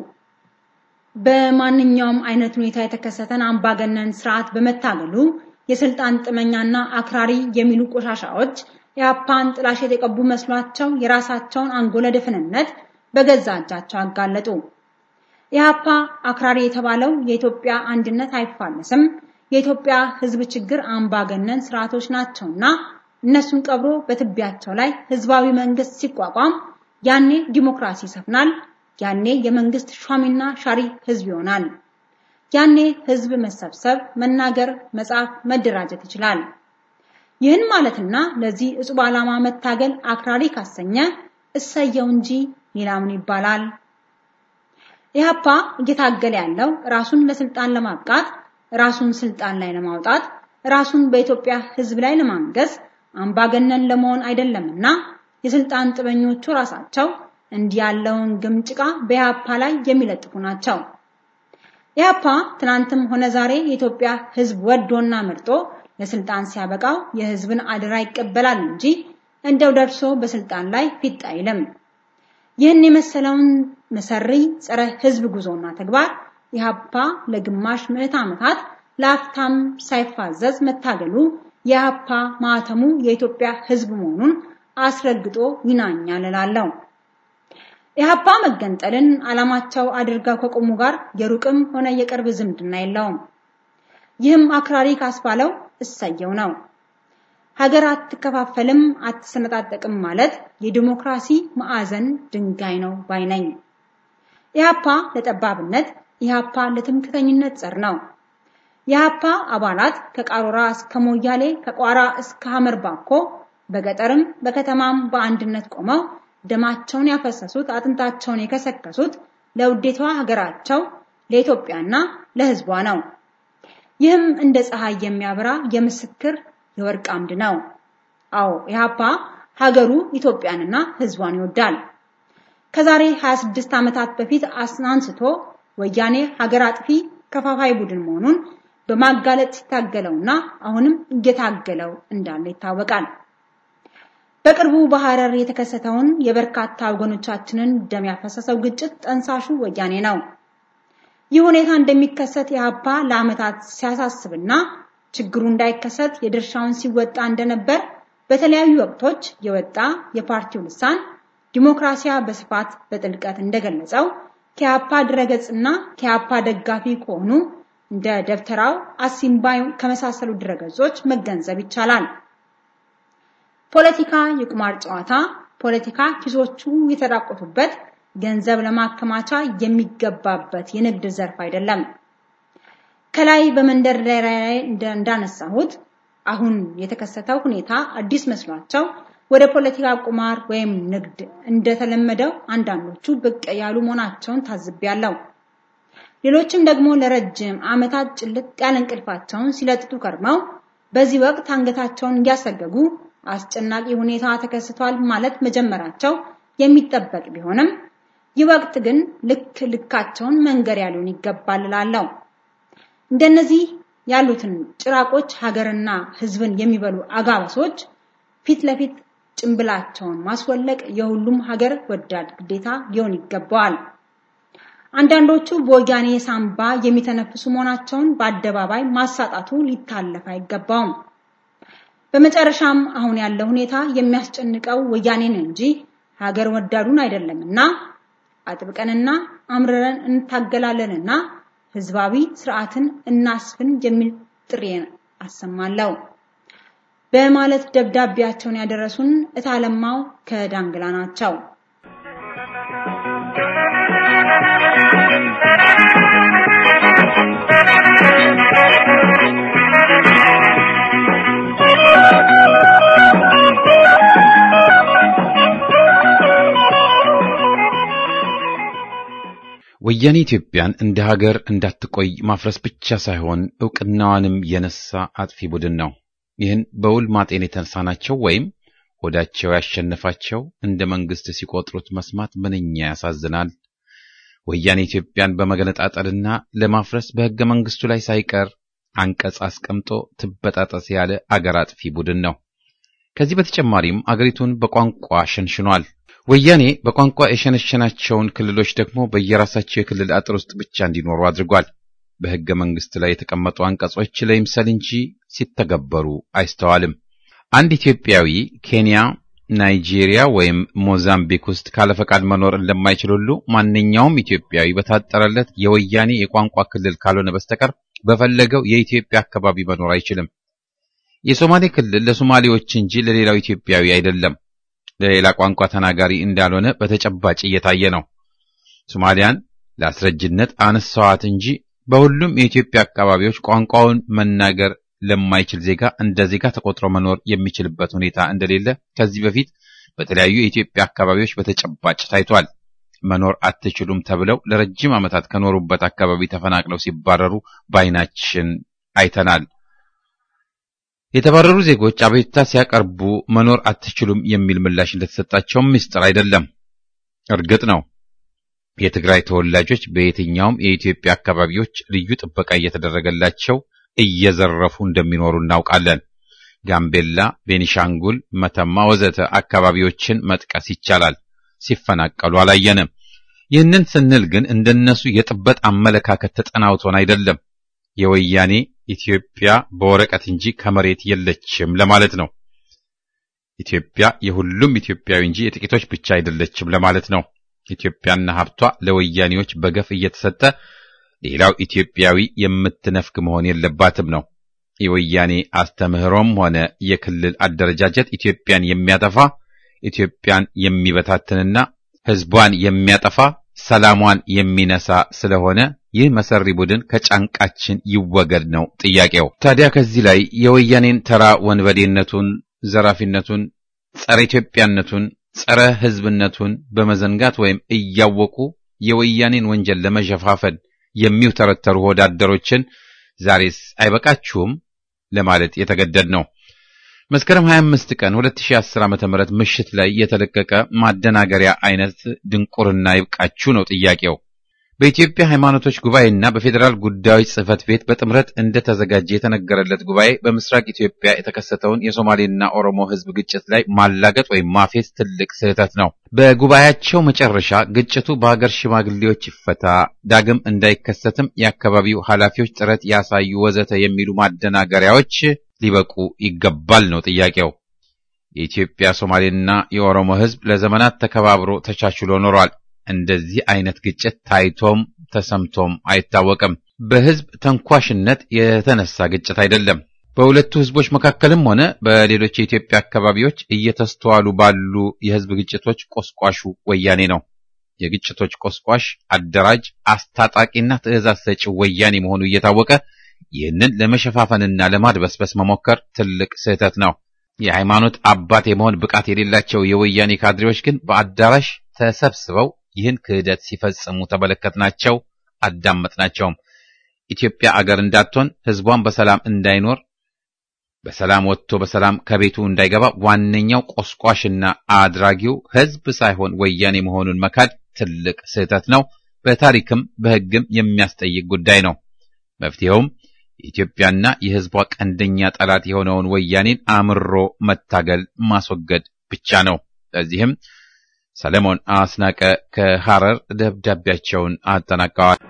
[SPEAKER 5] በማንኛውም አይነት ሁኔታ የተከሰተን አምባገነን ስርዓት በመታገሉ የስልጣን ጥመኛና አክራሪ የሚሉ ቆሻሻዎች የአፓን ጥላሸት የቀቡ መስሏቸው የራሳቸውን አንጎለ ድፍንነት በገዛ እጃቸው አጋለጡ። የአፓ አክራሪ የተባለው የኢትዮጵያ አንድነት አይፋለስም፣ የኢትዮጵያ ሕዝብ ችግር አምባገነን ስርዓቶች ናቸውና እነሱን ቀብሮ በትቢያቸው ላይ ህዝባዊ መንግስት ሲቋቋም ያኔ ዲሞክራሲ ይሰፍናል፣ ያኔ የመንግስት ሿሚና ሻሪ ህዝብ ይሆናል። ያኔ ህዝብ መሰብሰብ፣ መናገር፣ መጻፍ፣ መደራጀት ይችላል። ይህን ማለትና ለዚህ እጹብ ዓላማ መታገል አክራሪ ካሰኘ እሰየው እንጂ ሌላ ምን ይባላል? ኢህአፓ እየታገለ ያለው ራሱን ለስልጣን ለማብቃት፣ ራሱን ስልጣን ላይ ለማውጣት፣ ራሱን በኢትዮጵያ ህዝብ ላይ ለማንገስ አምባገነን ለመሆን አይደለምና የስልጣን ጥበኞቹ ራሳቸው እንዲህ ያለውን ግምጭቃ በኢህአፓ ላይ የሚለጥፉ ናቸው። ኢህአፓ ትናንትም ሆነ ዛሬ የኢትዮጵያ ህዝብ ወዶና መርጦ ለስልጣን ሲያበቃው የህዝብን አደራ ይቀበላል እንጂ እንደው ደርሶ በስልጣን ላይ ፊት አይልም። ይህን የመሰለውን መሰሪ ጸረ ህዝብ ጉዞና ተግባር ኢህአፓ ለግማሽ ምዕት ዓመታት ለአፍታም ሳይፋዘዝ መታገሉ የኢህአፓ ማህተሙ የኢትዮጵያ ህዝብ መሆኑን አስረግጦ ይናኛል እላለሁ። ኢህአፓ መገንጠልን ዓላማቸው አድርገው ከቆሙ ጋር የሩቅም ሆነ የቅርብ ዝምድና የለውም። ይህም አክራሪ ካስባለው እሰየው ነው። ሀገር አትከፋፈልም አትሰነጣጠቅም ማለት የዲሞክራሲ ማዕዘን ድንጋይ ነው ባይ ነኝ። ኢህአፓ ለጠባብነት፣ ኢህአፓ ለትምክተኝነት ጸር ነው። የኢህአፓ አባላት ከቃሮራ እስከ ሞያሌ ከቋራ እስከ ሐመር ባኮ በገጠርም በከተማም በአንድነት ቆመው ደማቸውን ያፈሰሱት አጥንታቸውን የከሰከሱት ለውዴቷ ሀገራቸው ለኢትዮጵያና ለህዝቧ ነው። ይህም እንደ ፀሐይ የሚያበራ የምስክር የወርቅ አምድ ነው። አዎ ኢህአፓ ሀገሩ ኢትዮጵያንና ህዝቧን ይወዳል። ከዛሬ 26 ዓመታት በፊት አንስቶ ወያኔ ሀገር አጥፊ ከፋፋይ ቡድን መሆኑን በማጋለጥ ሲታገለውና አሁንም እየታገለው እንዳለ ይታወቃል። በቅርቡ በሐረር የተከሰተውን የበርካታ ወገኖቻችንን ደም ያፈሰሰው ግጭት ጠንሳሹ ወያኔ ነው። ይህ ሁኔታ እንደሚከሰት ኢህአፓ ለዓመታት ሲያሳስብና ችግሩ እንዳይከሰት የድርሻውን ሲወጣ እንደነበር በተለያዩ ወቅቶች የወጣ የፓርቲው ልሳን ዲሞክራሲያ በስፋት በጥልቀት እንደገለጸው ከኢህአፓ ድረገጽና ከኢህአፓ ደጋፊ ከሆኑ እንደ ደብተራው አሲምባይ ከመሳሰሉ ድረገጾች መገንዘብ ይቻላል። ፖለቲካ የቁማር ጨዋታ፣ ፖለቲካ ኪሶቹ የተራቆቱበት ገንዘብ ለማከማቻ የሚገባበት የንግድ ዘርፍ አይደለም። ከላይ በመንደርደሪያ ላይ እንዳነሳሁት አሁን የተከሰተው ሁኔታ አዲስ መስሏቸው ወደ ፖለቲካ ቁማር ወይም ንግድ እንደተለመደው አንዳንዶቹ ብቅ ያሉ መሆናቸውን ታዝቤያለሁ። ሌሎችም ደግሞ ለረጅም ዓመታት ጭልጥ ያለ እንቅልፋቸውን ሲለጥጡ ከርመው በዚህ ወቅት አንገታቸውን እያሰገጉ አስጨናቂ ሁኔታ ተከስቷል ማለት መጀመራቸው የሚጠበቅ ቢሆንም ይህ ወቅት ግን ልክ ልካቸውን መንገር ያሉን ይገባል እላለሁ። እንደነዚህ ያሉትን ጭራቆች ሀገርና ሕዝብን የሚበሉ አጋበሶች ፊት ለፊት ጭንብላቸውን ማስወለቅ የሁሉም ሀገር ወዳድ ግዴታ ሊሆን ይገባዋል። አንዳንዶቹ በወያኔ ሳምባ የሚተነፍሱ መሆናቸውን በአደባባይ ማሳጣቱ ሊታለፍ አይገባውም። በመጨረሻም አሁን ያለው ሁኔታ የሚያስጨንቀው ወያኔን እንጂ ሀገር ወዳዱን አይደለምና አጥብቀንና አምርረን እንታገላለንና ህዝባዊ ስርዓትን እናስፍን የሚል ጥሪን አሰማለሁ በማለት ደብዳቤያቸውን ያደረሱን እታለማው ከዳንግላ ናቸው።
[SPEAKER 1] ወያኔ ኢትዮጵያን እንደ ሀገር እንዳትቆይ ማፍረስ ብቻ ሳይሆን እውቅናዋንም የነሳ አጥፊ ቡድን ነው። ይህን በውል ማጤን የተሳናቸው ወይም ሆዳቸው ያሸነፋቸው እንደ መንግስት ሲቆጥሩት መስማት ምንኛ ያሳዝናል። ወያኔ ኢትዮጵያን በመገነጣጠልና ለማፍረስ በሕገ መንግስቱ ላይ ሳይቀር አንቀጽ አስቀምጦ ትበጣጠስ ያለ አገር አጥፊ ቡድን ነው። ከዚህ በተጨማሪም አገሪቱን በቋንቋ ሸንሽኗል። ወያኔ በቋንቋ የሸነሸናቸውን ክልሎች ደግሞ በየራሳቸው የክልል አጥር ውስጥ ብቻ እንዲኖሩ አድርጓል። በሕገ መንግስት ላይ የተቀመጡ አንቀጾች ለይምሰል እንጂ ሲተገበሩ አይስተዋልም። አንድ ኢትዮጵያዊ ኬንያ፣ ናይጄሪያ ወይም ሞዛምቢክ ውስጥ ካለ ፈቃድ መኖር እንደማይችል ሁሉ ማንኛውም ኢትዮጵያዊ በታጠረለት የወያኔ የቋንቋ ክልል ካልሆነ በስተቀር በፈለገው የኢትዮጵያ አካባቢ መኖር አይችልም። የሶማሌ ክልል ለሶማሌዎች እንጂ ለሌላው ኢትዮጵያዊ አይደለም። ለሌላ ቋንቋ ተናጋሪ እንዳልሆነ በተጨባጭ እየታየ ነው። ሶማሊያን ለአስረጅነት አነሳዋት እንጂ በሁሉም የኢትዮጵያ አካባቢዎች ቋንቋውን መናገር ለማይችል ዜጋ እንደ ዜጋ ተቆጥሮ መኖር የሚችልበት ሁኔታ እንደሌለ ከዚህ በፊት በተለያዩ የኢትዮጵያ አካባቢዎች በተጨባጭ ታይቷል። መኖር አትችሉም ተብለው ለረጅም ዓመታት ከኖሩበት አካባቢ ተፈናቅለው ሲባረሩ በዓይናችን አይተናል። የተባረሩ ዜጎች አቤቱታ ሲያቀርቡ መኖር አትችሉም የሚል ምላሽ እንደተሰጣቸውም ምስጢር አይደለም። እርግጥ ነው የትግራይ ተወላጆች በየትኛውም የኢትዮጵያ አካባቢዎች ልዩ ጥበቃ እየተደረገላቸው እየዘረፉ እንደሚኖሩ እናውቃለን። ጋምቤላ፣ ቤኒሻንጉል፣ መተማ ወዘተ አካባቢዎችን መጥቀስ ይቻላል። ሲፈናቀሉ አላየንም። ይህንን ስንል ግን እንደነሱ የጥበት አመለካከት ተጠናውቶን አይደለም። የወያኔ ኢትዮጵያ በወረቀት እንጂ ከመሬት የለችም ለማለት ነው። ኢትዮጵያ የሁሉም ኢትዮጵያዊ እንጂ የጥቂቶች ብቻ አይደለችም ለማለት ነው። ኢትዮጵያና ሀብቷ ለወያኔዎች በገፍ እየተሰጠ ሌላው ኢትዮጵያዊ የምትነፍግ መሆን የለባትም ነው። የወያኔ አስተምህሮም ሆነ የክልል አደረጃጀት ኢትዮጵያን የሚያጠፋ ኢትዮጵያን የሚበታትንና ሕዝቧን የሚያጠፋ ሰላሟን የሚነሳ ስለሆነ ይህ መሰሪ ቡድን ከጫንቃችን ይወገድ ነው ጥያቄው። ታዲያ ከዚህ ላይ የወያኔን ተራ ወንበዴነቱን፣ ዘራፊነቱን፣ ጸረ ኢትዮጵያነቱን፣ ጸረ ሕዝብነቱን በመዘንጋት ወይም እያወቁ የወያኔን ወንጀል ለመሸፋፈን የሚውተረተሩ ወዳደሮችን ዛሬስ አይበቃችሁም ለማለት የተገደድ ነው። መስከረም 25 ቀን 2010 ዓ.ም ምሽት ላይ የተለቀቀ ማደናገሪያ አይነት ድንቁርና ይብቃችሁ ነው ጥያቄው። በኢትዮጵያ ሃይማኖቶች ጉባኤና በፌዴራል ጉዳዮች ጽሕፈት ቤት በጥምረት እንደተዘጋጀ የተነገረለት ጉባኤ በምስራቅ ኢትዮጵያ የተከሰተውን የሶማሌና ኦሮሞ ሕዝብ ግጭት ላይ ማላገጥ ወይም ማፌዝ ትልቅ ስህተት ነው። በጉባኤያቸው መጨረሻ ግጭቱ በሀገር ሽማግሌዎች ይፈታ፣ ዳግም እንዳይከሰትም የአካባቢው ኃላፊዎች ጥረት ያሳዩ ወዘተ የሚሉ ማደናገሪያዎች ሊበቁ ይገባል ነው ጥያቄው። የኢትዮጵያ ሶማሌና የኦሮሞ ሕዝብ ለዘመናት ተከባብሮ ተቻችሎ ኖሯል። እንደዚህ አይነት ግጭት ታይቶም ተሰምቶም አይታወቅም። በሕዝብ ተንኳሽነት የተነሳ ግጭት አይደለም። በሁለቱ ሕዝቦች መካከልም ሆነ በሌሎች የኢትዮጵያ አካባቢዎች እየተስተዋሉ ባሉ የሕዝብ ግጭቶች ቆስቋሹ ወያኔ ነው። የግጭቶች ቆስቋሽ፣ አደራጅ፣ አስታጣቂና ትዕዛዝ ሰጪ ወያኔ መሆኑ እየታወቀ ይህንን ለመሸፋፈንና ለማድበስበስ መሞከር ትልቅ ስህተት ነው። የሃይማኖት አባት የመሆን ብቃት የሌላቸው የወያኔ ካድሬዎች ግን በአዳራሽ ተሰብስበው ይህን ክህደት ሲፈጽሙ ተመለከትናቸው፣ አዳመጥናቸውም። ኢትዮጵያ አገር እንዳትሆን ሕዝቧን በሰላም እንዳይኖር በሰላም ወጥቶ በሰላም ከቤቱ እንዳይገባ ዋነኛው ቆስቋሽና አድራጊው ሕዝብ ሳይሆን ወያኔ መሆኑን መካድ ትልቅ ስህተት ነው። በታሪክም በሕግም የሚያስጠይቅ ጉዳይ ነው። መፍትሄውም የኢትዮጵያና የሕዝቧ ቀንደኛ ጠላት የሆነውን ወያኔን አምሮ መታገል ማስወገድ ብቻ ነው። ለዚህም ሰለሞን አስናቀ ከሐረር ደብዳቤያቸውን አጠናቀዋል።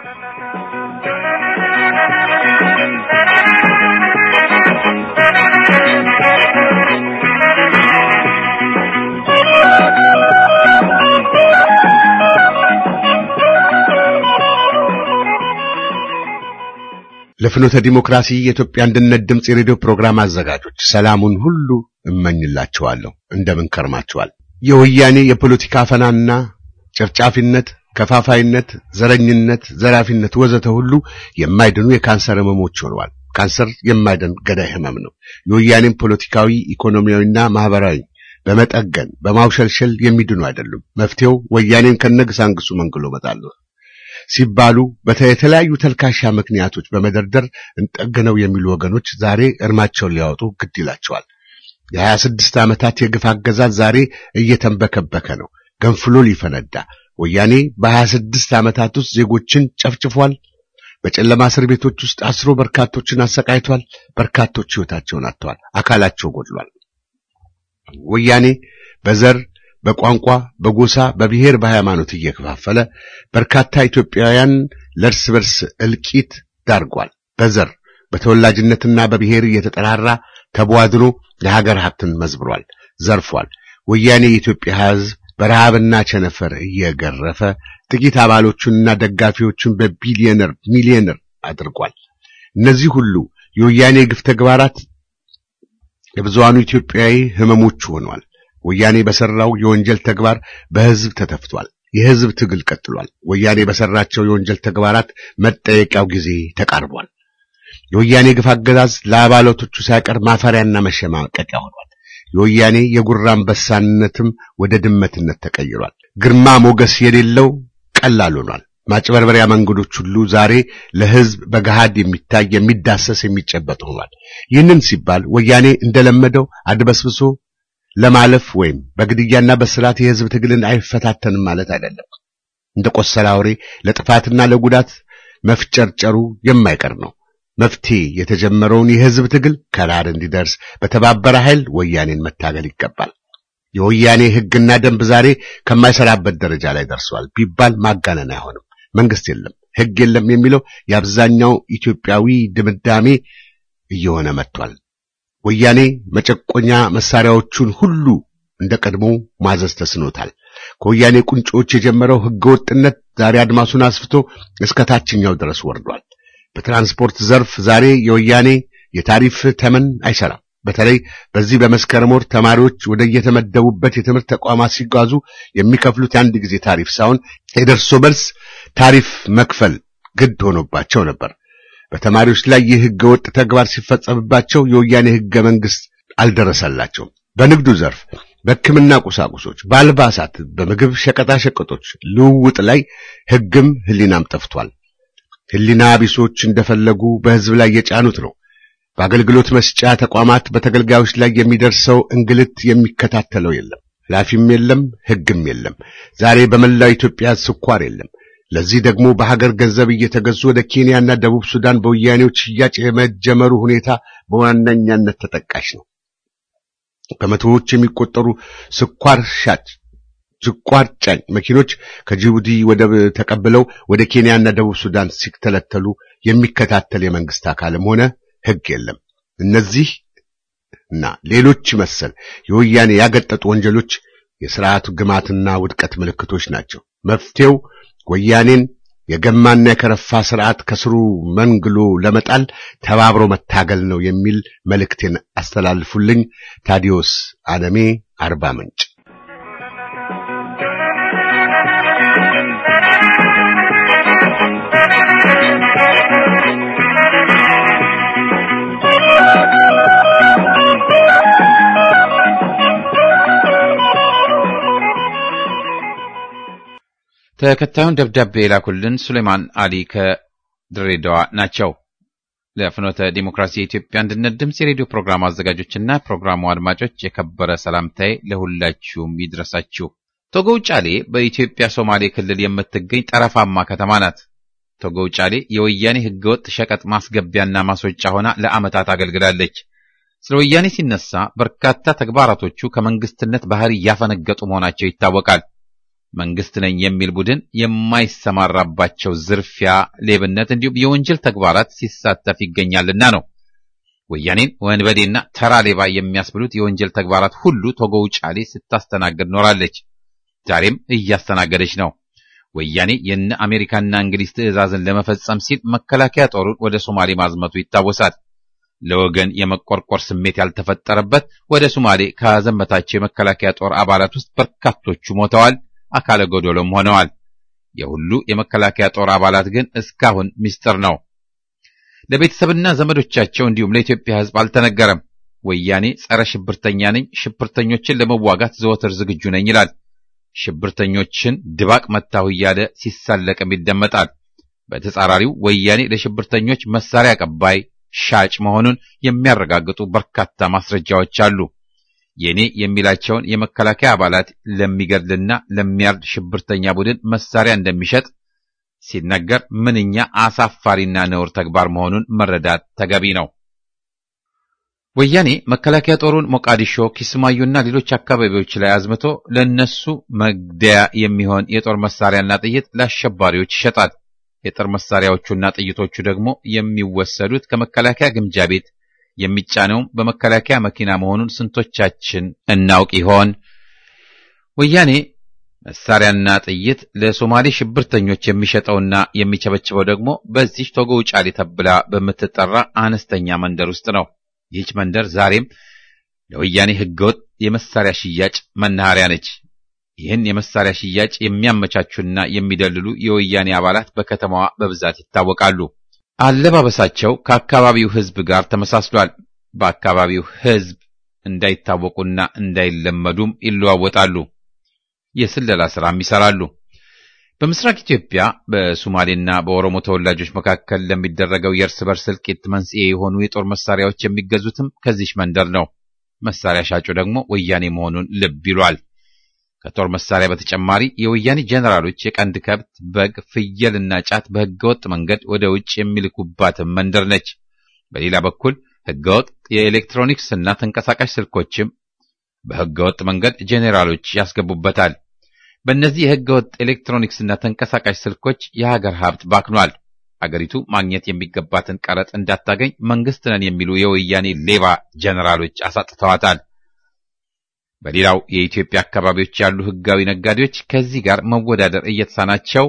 [SPEAKER 2] ለፍኖተ ዲሞክራሲ የኢትዮጵያ አንድነት ድምፅ የሬዲዮ ፕሮግራም አዘጋጆች ሰላሙን ሁሉ እመኝላችኋለሁ። እንደምን ከርማችኋል? የወያኔ የፖለቲካ አፈናና ጨፍጫፊነት፣ ከፋፋይነት፣ ዘረኝነት፣ ዘራፊነት ወዘተ ሁሉ የማይድኑ የካንሰር ህመሞች ሆነዋል። ካንሰር የማይድን ገዳይ ህመም ነው። የወያኔም ፖለቲካዊ፣ ኢኮኖሚያዊና ማህበራዊ በመጠገን በማውሸልሸል የሚድኑ አይደሉም። መፍትሄው ወያኔን ከነግሳንግሱ መንግሎ መጣል ነው ሲባሉ በተለያዩ ተልካሻ ምክንያቶች በመደርደር እንጠገነው የሚሉ ወገኖች ዛሬ እርማቸውን ሊያወጡ ግድ ይላቸዋል። የሀያ ስድስት ዓመታት የግፍ አገዛዝ ዛሬ እየተንበከበከ ነው፣ ገንፍሎ ሊፈነዳ። ወያኔ በሀያ ስድስት ዓመታት ውስጥ ዜጎችን ጨፍጭፏል። በጨለማ እስር ቤቶች ውስጥ አስሮ በርካቶችን አሰቃይቷል። በርካቶች ሕይወታቸውን አጥተዋል፣ አካላቸው ጎድሏል። ወያኔ በዘር በቋንቋ፣ በጎሳ፣ በብሔር፣ በሃይማኖት እየከፋፈለ በርካታ ኢትዮጵያውያን ለእርስ በርስ እልቂት ዳርጓል። በዘር በተወላጅነትና በብሔር እየተጠራራ ተቧድኖ የሀገር ሀብትን መዝብሯል፣ ዘርፏል። ወያኔ የኢትዮጵያ ሕዝብ በረሃብና ቸነፈር እየገረፈ ጥቂት አባሎቹንና ደጋፊዎቹን በቢሊዮነር ሚሊዮነር አድርጓል። እነዚህ ሁሉ የወያኔ ግፍ ተግባራት የብዙሃኑ ኢትዮጵያዊ ህመሞቹ ሆነዋል። ወያኔ በሰራው የወንጀል ተግባር በህዝብ ተተፍቷል። የህዝብ ትግል ቀጥሏል። ወያኔ በሰራቸው የወንጀል ተግባራት መጠየቂያው ጊዜ ተቃርቧል። የወያኔ ግፍ አገዛዝ ለአባላቶቹ ሳይቀር ማፈሪያና መሸማቀቂያ ሆኗል። የወያኔ የጉራ አንበሳነትም ወደ ድመትነት ተቀይሯል። ግርማ ሞገስ የሌለው ቀላል ሆኗል። ማጭበርበሪያ መንገዶች ሁሉ ዛሬ ለህዝብ በገሃድ የሚታይ የሚዳሰስ የሚጨበጥ ሆኗል። ይህንን ሲባል ወያኔ እንደለመደው አድበስብሶ ለማለፍ ወይም በግድያና በስርዓት የህዝብ ትግልን አይፈታተንም ማለት አይደለም። እንደ ቆሰለ አውሬ ለጥፋትና ለጉዳት መፍጨርጨሩ የማይቀር ነው። መፍትሄ የተጀመረውን የህዝብ ትግል ከዳር እንዲደርስ በተባበረ ኃይል ወያኔን መታገል ይገባል። የወያኔ ህግና ደንብ ዛሬ ከማይሰራበት ደረጃ ላይ ደርሷል ቢባል ማጋነን አይሆንም። መንግስት የለም፣ ህግ የለም የሚለው የአብዛኛው ኢትዮጵያዊ ድምዳሜ እየሆነ መጥቷል። ወያኔ መጨቆኛ መሳሪያዎቹን ሁሉ እንደ ቀድሞ ማዘዝ ተስኖታል። ከወያኔ ቁንጮች የጀመረው ህገወጥነት ዛሬ አድማሱን አስፍቶ እስከ ታችኛው ድረስ ወርዷል። በትራንስፖርት ዘርፍ ዛሬ የወያኔ የታሪፍ ተመን አይሰራም። በተለይ በዚህ በመስከረም ወር ተማሪዎች ወደ የተመደቡበት የትምህርት ተቋማት ሲጓዙ የሚከፍሉት የአንድ ጊዜ ታሪፍ ሳይሆን የደርሶ መልስ ታሪፍ መክፈል ግድ ሆኖባቸው ነበር። በተማሪዎች ላይ ይህ ህገወጥ ተግባር ሲፈጸምባቸው የወያኔ ህገ መንግስት አልደረሰላቸውም። በንግዱ ዘርፍ በሕክምና ቁሳቁሶች፣ በአልባሳት፣ በምግብ ሸቀጣ ሸቀጦች ልውውጥ ላይ ህግም ህሊናም ጠፍቷል። ህሊና ቢሶች እንደፈለጉ በህዝብ ላይ የጫኑት ነው። በአገልግሎት መስጫ ተቋማት በተገልጋዮች ላይ የሚደርሰው እንግልት የሚከታተለው የለም፣ ኃላፊም የለም፣ ህግም የለም። ዛሬ በመላው ኢትዮጵያ ስኳር የለም። ለዚህ ደግሞ በሀገር ገንዘብ እየተገዙ ወደ ኬንያና ደቡብ ሱዳን በወያኔዎች ሽያጭ የመጀመሩ ሁኔታ በዋነኛነት ተጠቃሽ ነው። በመቶዎች የሚቆጠሩ ስኳር ሻጭ ስኳር ጫኝ መኪኖች ከጅቡቲ ወደብ ተቀብለው ወደ ኬንያና ደቡብ ሱዳን ሲተለተሉ የሚከታተል የመንግስት አካልም ሆነ ህግ የለም። እነዚህ እና ሌሎች መሰል የወያኔ ያገጠጡ ወንጀሎች የስርዓቱ ግማትና ውድቀት ምልክቶች ናቸው። መፍትሄው ወያኔን የገማና የከረፋ ስርዓት ከስሩ መንግሎ ለመጣል ተባብሮ መታገል ነው የሚል መልእክቴን አስተላልፉልኝ። ታዲዮስ አለሜ አርባ ምንጭ
[SPEAKER 1] ተከታዩን ደብዳቤ የላኩልን ሱሌማን አሊ ከድሬዳዋ ናቸው። ለፍኖተ ዲሞክራሲ የኢትዮጵያ አንድነት ድምፅ የሬዲዮ ፕሮግራም አዘጋጆችና ፕሮግራሙ አድማጮች የከበረ ሰላምታዬ ለሁላችሁም ይድረሳችሁ። ቶጎ ውጫሌ በኢትዮጵያ ሶማሌ ክልል የምትገኝ ጠረፋማ ከተማ ናት። ቶጎ ውጫሌ የወያኔ ህገወጥ ሸቀጥ ማስገቢያና ማስወጫ ሆና ለዓመታት አገልግላለች። ስለ ወያኔ ሲነሳ በርካታ ተግባራቶቹ ከመንግስትነት ባህሪ ያፈነገጡ መሆናቸው ይታወቃል። መንግስት ነኝ የሚል ቡድን የማይሰማራባቸው ዝርፊያ፣ ሌብነት እንዲሁም የወንጀል ተግባራት ሲሳተፍ ይገኛልና ነው። ወያኔን ወንበዴና ተራ ሌባ የሚያስብሉት የወንጀል ተግባራት ሁሉ ቶጎ ውጫሌ ስታስተናግድ ኖራለች። ዛሬም እያስተናገደች ነው። ወያኔ የነ አሜሪካና እንግሊዝ ትዕዛዝን ለመፈጸም ሲል መከላከያ ጦሩን ወደ ሶማሌ ማዝመቱ ይታወሳል። ለወገን የመቆርቆር ስሜት ያልተፈጠረበት ወደ ሶማሌ ካዘመታቸው የመከላከያ ጦር አባላት ውስጥ በርካቶቹ ሞተዋል፣ አካለ ጎዶሎም ሆነዋል። የሁሉ የመከላከያ ጦር አባላት ግን እስካሁን ምስጢር ነው። ለቤተሰብና ዘመዶቻቸው እንዲሁም ለኢትዮጵያ ሕዝብ አልተነገረም። ወያኔ ጸረ ሽብርተኛ ነኝ፣ ሽብርተኞችን ለመዋጋት ዘወትር ዝግጁ ነኝ ይላል። ሽብርተኞችን ድባቅ መታሁ እያለ ሲሳለቅም ይደመጣል። በተጻራሪው ወያኔ ለሽብርተኞች መሳሪያ አቀባይ፣ ሻጭ መሆኑን የሚያረጋግጡ በርካታ ማስረጃዎች አሉ። የኔ የሚላቸውን የመከላከያ አባላት ለሚገድልና ለሚያርድ ሽብርተኛ ቡድን መሳሪያ እንደሚሸጥ ሲነገር ምንኛ አሳፋሪና ነውር ተግባር መሆኑን መረዳት ተገቢ ነው። ወያኔ መከላከያ ጦሩን ሞቃዲሾ፣ ኪስማዩና ሌሎች አካባቢዎች ላይ አዝምቶ ለነሱ መግደያ የሚሆን የጦር መሳሪያና ጥይት ለአሸባሪዎች ይሸጣል። የጦር መሳሪያዎቹና ጥይቶቹ ደግሞ የሚወሰዱት ከመከላከያ ግምጃ ቤት የሚጫነውም በመከላከያ መኪና መሆኑን ስንቶቻችን እናውቅ ይሆን? ወያኔ መሳሪያና ጥይት ለሶማሌ ሽብርተኞች የሚሸጠውና የሚቸበችበው ደግሞ በዚህ ቶጎ ውጫሌ ተብላ በምትጠራ አነስተኛ መንደር ውስጥ ነው። ይህች መንደር ዛሬም ለወያኔ ህገወጥ የመሳሪያ ሽያጭ መናኸሪያ ነች። ይህን የመሳሪያ ሽያጭ የሚያመቻቹና የሚደልሉ የወያኔ አባላት በከተማዋ በብዛት ይታወቃሉ። አለባበሳቸው ከአካባቢው ህዝብ ጋር ተመሳስሏል። በአካባቢው ህዝብ እንዳይታወቁና እንዳይለመዱም ይለዋወጣሉ። የስለላ ስራም ይሰራሉ። በምስራቅ ኢትዮጵያ በሶማሌና በኦሮሞ ተወላጆች መካከል ለሚደረገው የእርስ በርስ እልቂት መንስኤ የሆኑ የጦር መሳሪያዎች የሚገዙትም ከዚህ መንደር ነው። መሳሪያ ሻጩ ደግሞ ወያኔ መሆኑን ልብ ይሏል። ከጦር መሳሪያ በተጨማሪ የወያኔ ጄኔራሎች የቀንድ ከብት፣ በግ፣ ፍየልና ጫት በህገወጥ መንገድ ወደ ውጭ የሚልኩባትም መንደር ነች። በሌላ በኩል ህገወጥ የኤሌክትሮኒክስ እና ተንቀሳቃሽ ስልኮችም በህገወጥ መንገድ ጄኔራሎች ያስገቡበታል። በእነዚህ የህገወጥ ኤሌክትሮኒክስ እና ተንቀሳቃሽ ስልኮች የሀገር ሀብት ባክኗል። አገሪቱ ማግኘት የሚገባትን ቀረጥ እንዳታገኝ መንግስት ነን የሚሉ የወያኔ ሌባ ጄኔራሎች አሳጥተዋታል። በሌላው የኢትዮጵያ አካባቢዎች ያሉ ህጋዊ ነጋዴዎች ከዚህ ጋር መወዳደር እየተሳናቸው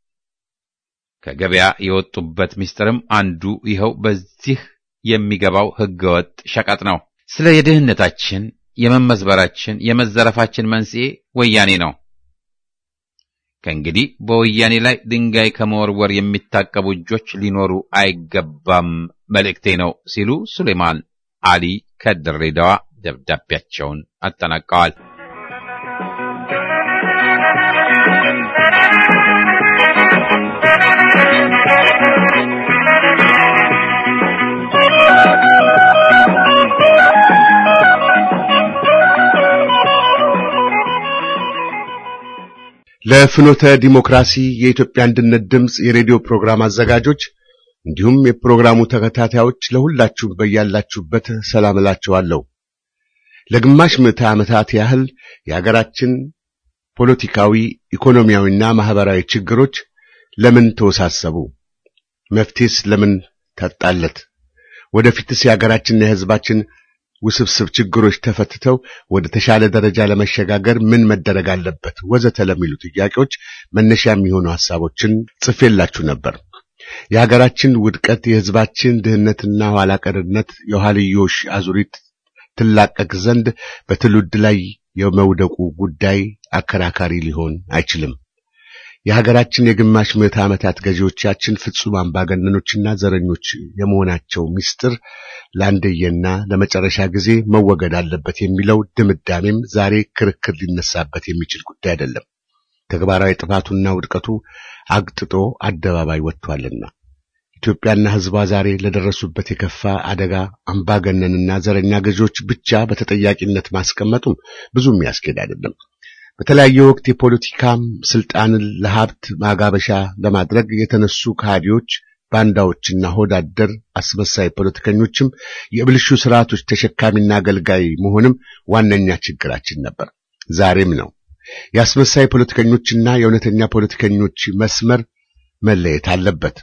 [SPEAKER 1] ከገበያ የወጡበት ምስጢርም አንዱ ይኸው በዚህ የሚገባው ህገወጥ ሸቀጥ ነው። ስለ የድህነታችን፣ የመመዝበራችን፣ የመዘረፋችን መንስኤ ወያኔ ነው። ከእንግዲህ በወያኔ ላይ ድንጋይ ከመወርወር የሚታቀቡ እጆች ሊኖሩ አይገባም መልእክቴ ነው ሲሉ ሱሌማን አሊ ከድሬዳዋ ደብዳቤያቸውን አጠናቀዋል።
[SPEAKER 2] ለፍኖተ ዲሞክራሲ የኢትዮጵያ አንድነት ድምፅ የሬዲዮ ፕሮግራም አዘጋጆች እንዲሁም የፕሮግራሙ ተከታታዮች ለሁላችሁም በያላችሁበት ሰላም እላችኋለሁ። ለግማሽ ምዕተ ዓመታት ያህል የሀገራችን ፖለቲካዊ፣ ኢኮኖሚያዊና ማህበራዊ ችግሮች ለምን ተወሳሰቡ? መፍትሄስ ለምን ተጣለት? ወደፊትስ የሀገራችንና የሕዝባችን ውስብስብ ችግሮች ተፈትተው ወደ ተሻለ ደረጃ ለመሸጋገር ምን መደረግ አለበት? ወዘተ ለሚሉ ጥያቄዎች መነሻ የሚሆኑ ሐሳቦችን ጽፌላችሁ ነበር። የሀገራችን ውድቀት፣ የሕዝባችን ድህነትና ኋላ ቀርነት የኋልዮሽ አዙሪት ትላቀቅ ዘንድ በትውልድ ላይ የመውደቁ ጉዳይ አከራካሪ ሊሆን አይችልም። የሀገራችን የግማሽ ምዕተ ዓመታት ገዢዎቻችን ፍጹም አምባገነኖችና ዘረኞች የመሆናቸው ምስጢር ለአንደየና ለመጨረሻ ጊዜ መወገድ አለበት የሚለው ድምዳሜም ዛሬ ክርክር ሊነሳበት የሚችል ጉዳይ አይደለም። ተግባራዊ ጥፋቱና ውድቀቱ አግጥጦ አደባባይ ወጥቷልና ኢትዮጵያና ሕዝቧ ዛሬ ለደረሱበት የከፋ አደጋ አምባገነንና ዘረኛ ገዢዎች ብቻ በተጠያቂነት ማስቀመጡም ብዙም ያስኬድ አይደለም። በተለያየ ወቅት የፖለቲካም ስልጣንን ለሀብት ማጋበሻ ለማድረግ የተነሱ ከሃዲዎች፣ ባንዳዎችና ሆዳደር አስመሳይ ፖለቲከኞችም የብልሹ ስርዓቶች ተሸካሚና አገልጋይ መሆንም ዋነኛ ችግራችን ነበር፣ ዛሬም ነው። የአስመሳይ ፖለቲከኞችና የእውነተኛ ፖለቲከኞች መስመር መለየት አለበት።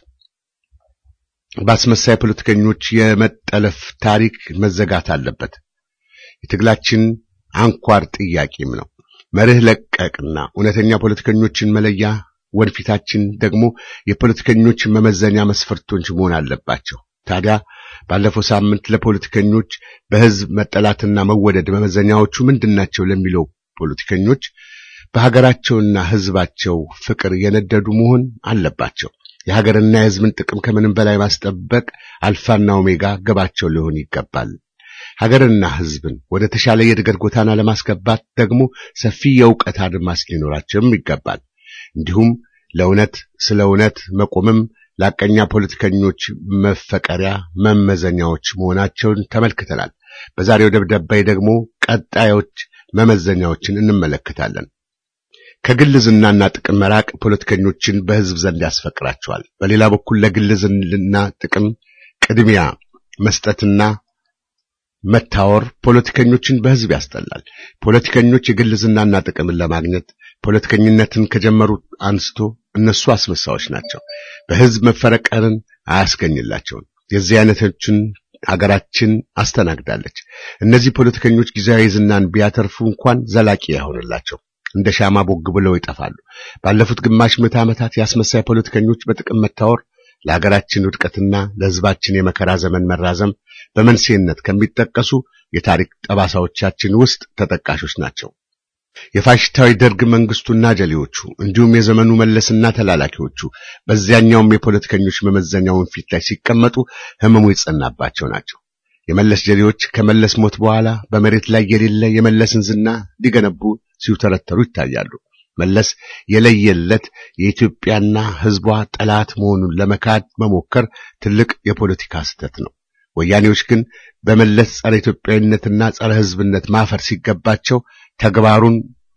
[SPEAKER 2] በአስመሳይ ፖለቲከኞች የመጠለፍ ታሪክ መዘጋት አለበት። የትግላችን አንኳር ጥያቄም ነው። መርህ ለቀቅና እውነተኛ ፖለቲከኞችን መለያ ወንፊታችን ደግሞ የፖለቲከኞች መመዘኛ መስፈርቶች መሆን አለባቸው። ታዲያ ባለፈው ሳምንት ለፖለቲከኞች በሕዝብ መጠላትና መወደድ መመዘኛዎቹ ምንድናቸው ለሚለው ፖለቲከኞች በሀገራቸውና ሕዝባቸው ፍቅር የነደዱ መሆን አለባቸው። የሀገርና የሕዝብን ጥቅም ከምንም በላይ ማስጠበቅ አልፋና ኦሜጋ ገባቸው ሊሆን ይገባል። ሀገርና ሕዝብን ወደ ተሻለ የእድገት ጎዳና ለማስገባት ደግሞ ሰፊ የእውቀት አድማስ ሊኖራቸውም ይገባል። እንዲሁም ለእውነት ስለ እውነት መቆምም ላቀኛ ፖለቲከኞች መፈቀሪያ መመዘኛዎች መሆናቸውን ተመልክተናል። በዛሬው ደብዳቤ ደግሞ ቀጣዮች መመዘኛዎችን እንመለከታለን። ከግል ዝናና ጥቅም መራቅ ፖለቲከኞችን በሕዝብ ዘንድ ያስፈቅራቸዋል። በሌላ በኩል ለግል ዝና ጥቅም ቅድሚያ መስጠትና መታወር ፖለቲከኞችን በሕዝብ ያስጠላል። ፖለቲከኞች የግል ዝናና ጥቅምን ለማግኘት ፖለቲከኝነትን ከጀመሩ አንስቶ እነሱ አስመሳዮች ናቸው። በሕዝብ መፈረቀርን አያስገኝላቸውም። የዚህ አይነቶችን አገራችን አስተናግዳለች። እነዚህ ፖለቲከኞች ጊዜያዊ ዝናን ቢያተርፉ እንኳን ዘላቂ አይሆንላቸው፣ እንደ ሻማ ቦግ ብለው ይጠፋሉ። ባለፉት ግማሽ ምዕተ ዓመታት የአስመሳይ ፖለቲከኞች በጥቅም መታወር ለሀገራችን ውድቀትና ለሕዝባችን የመከራ ዘመን መራዘም በመንስኤነት ከሚጠቀሱ የታሪክ ጠባሳዎቻችን ውስጥ ተጠቃሾች ናቸው። የፋሽስታዊ ደርግ መንግስቱና ጀሌዎቹ እንዲሁም የዘመኑ መለስና ተላላኪዎቹ በዚያኛውም የፖለቲከኞች መመዘኛውን ፊት ላይ ሲቀመጡ ህመሙ የጸናባቸው ናቸው። የመለስ ጀሌዎች ከመለስ ሞት በኋላ በመሬት ላይ የሌለ የመለስን ዝና ሊገነቡ ሲውተረተሩ ይታያሉ። መለስ የለየለት የኢትዮጵያና ህዝቧ ጠላት መሆኑን ለመካድ መሞከር ትልቅ የፖለቲካ ስህተት ነው። ወያኔዎች ግን በመለስ ጸረ ኢትዮጵያዊነትና ጸረ ህዝብነት ማፈር ሲገባቸው ተግባሩን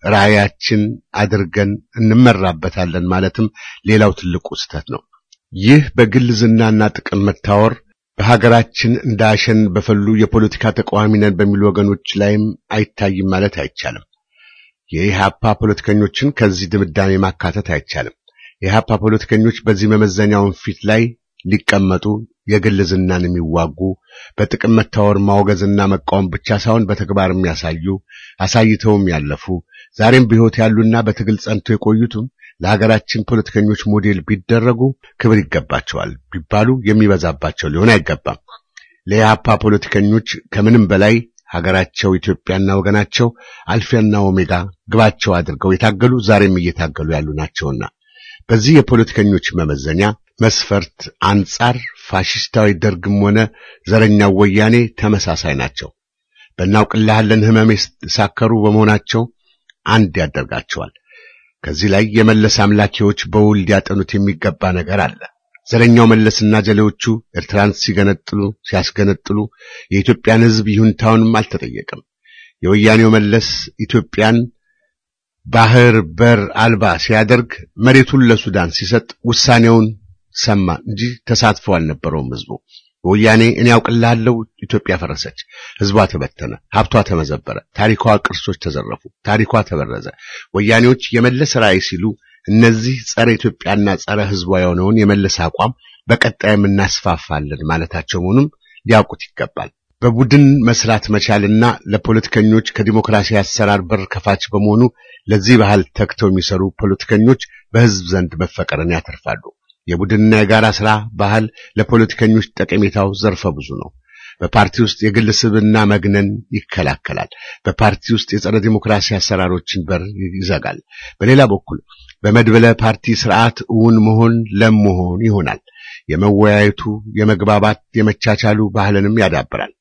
[SPEAKER 2] ራዕያችን አድርገን እንመራበታለን ማለትም ሌላው ትልቁ ስህተት ነው። ይህ በግል ዝናና ጥቅም መታወር በሀገራችን እንደ አሸን በፈሉ የፖለቲካ ተቃዋሚ ነን በሚሉ ወገኖች ላይም አይታይም ማለት አይቻልም። የኢህአፓ ፖለቲከኞችን ከዚህ ድምዳሜ ማካተት አይቻልም። የኢህአፓ ፖለቲከኞች በዚህ መመዘኛውን ፊት ላይ ሊቀመጡ የግል ዝናን የሚዋጉ በጥቅም መታወር ማውገዝና መቃወም ብቻ ሳይሆን በተግባር የሚያሳዩ አሳይተውም ያለፉ ዛሬም በሕይወት ያሉና በትግል ጸንቶ የቆዩትም ለሀገራችን ፖለቲከኞች ሞዴል ቢደረጉ ክብር ይገባቸዋል ቢባሉ የሚበዛባቸው ሊሆን አይገባም። ለኢህአፓ ፖለቲከኞች ከምንም በላይ ሀገራቸው ኢትዮጵያና ወገናቸው አልፊያና ኦሜጋ ግባቸው አድርገው የታገሉ ዛሬም እየታገሉ ያሉ ናቸውና በዚህ የፖለቲከኞች መመዘኛ መስፈርት አንጻር ፋሽስታዊ ደርግም ሆነ ዘረኛው ወያኔ ተመሳሳይ ናቸው። በእናውቅልሃለን ህመም የተሳከሩ በመሆናቸው አንድ ያደርጋቸዋል። ከዚህ ላይ የመለስ አምላኪዎች በውል ሊያጠኑት የሚገባ ነገር አለ። ዘረኛው መለስና ጀሌዎቹ ኤርትራን ሲገነጥሉ ሲያስገነጥሉ የኢትዮጵያን ሕዝብ ይሁንታውንም አልተጠየቀም። የወያኔው መለስ ኢትዮጵያን ባህር በር አልባ ሲያደርግ መሬቱን ለሱዳን ሲሰጥ ውሳኔውን ሰማ እንጂ ተሳትፎ አልነበረውም ሕዝቡ። ወያኔ እኔ ያውቅልሃለሁ ኢትዮጵያ ፈረሰች፣ ሕዝቧ ተበተነ፣ ሀብቷ ተመዘበረ፣ ታሪኳ ቅርሶች ተዘረፉ፣ ታሪኳ ተበረዘ። ወያኔዎች የመለስ ራዕይ ሲሉ እነዚህ ጸረ ኢትዮጵያና ጸረ ሕዝቧ የሆነውን የመለስ አቋም በቀጣይም እናስፋፋለን ማለታቸው መሆኑም ሊያውቁት ይገባል። በቡድን መስራት መቻልና ለፖለቲከኞች ከዲሞክራሲ አሰራር በር ከፋች በመሆኑ ለዚህ ባህል ተግተው የሚሰሩ ፖለቲከኞች በሕዝብ ዘንድ መፈቀርን ያተርፋሉ። የቡድንና የጋራ ስራ ባህል ለፖለቲከኞች ጠቀሜታው ዘርፈ ብዙ ነው። በፓርቲ ውስጥ የግል ስብና መግነን ይከላከላል። በፓርቲ ውስጥ የጸረ ዲሞክራሲ አሰራሮችን በር ይዘጋል። በሌላ በኩል በመድበለ ፓርቲ ስርዓት እውን መሆን ለም መሆን ይሆናል። የመወያየቱ፣ የመግባባት፣ የመቻቻሉ ባህልንም ያዳብራል።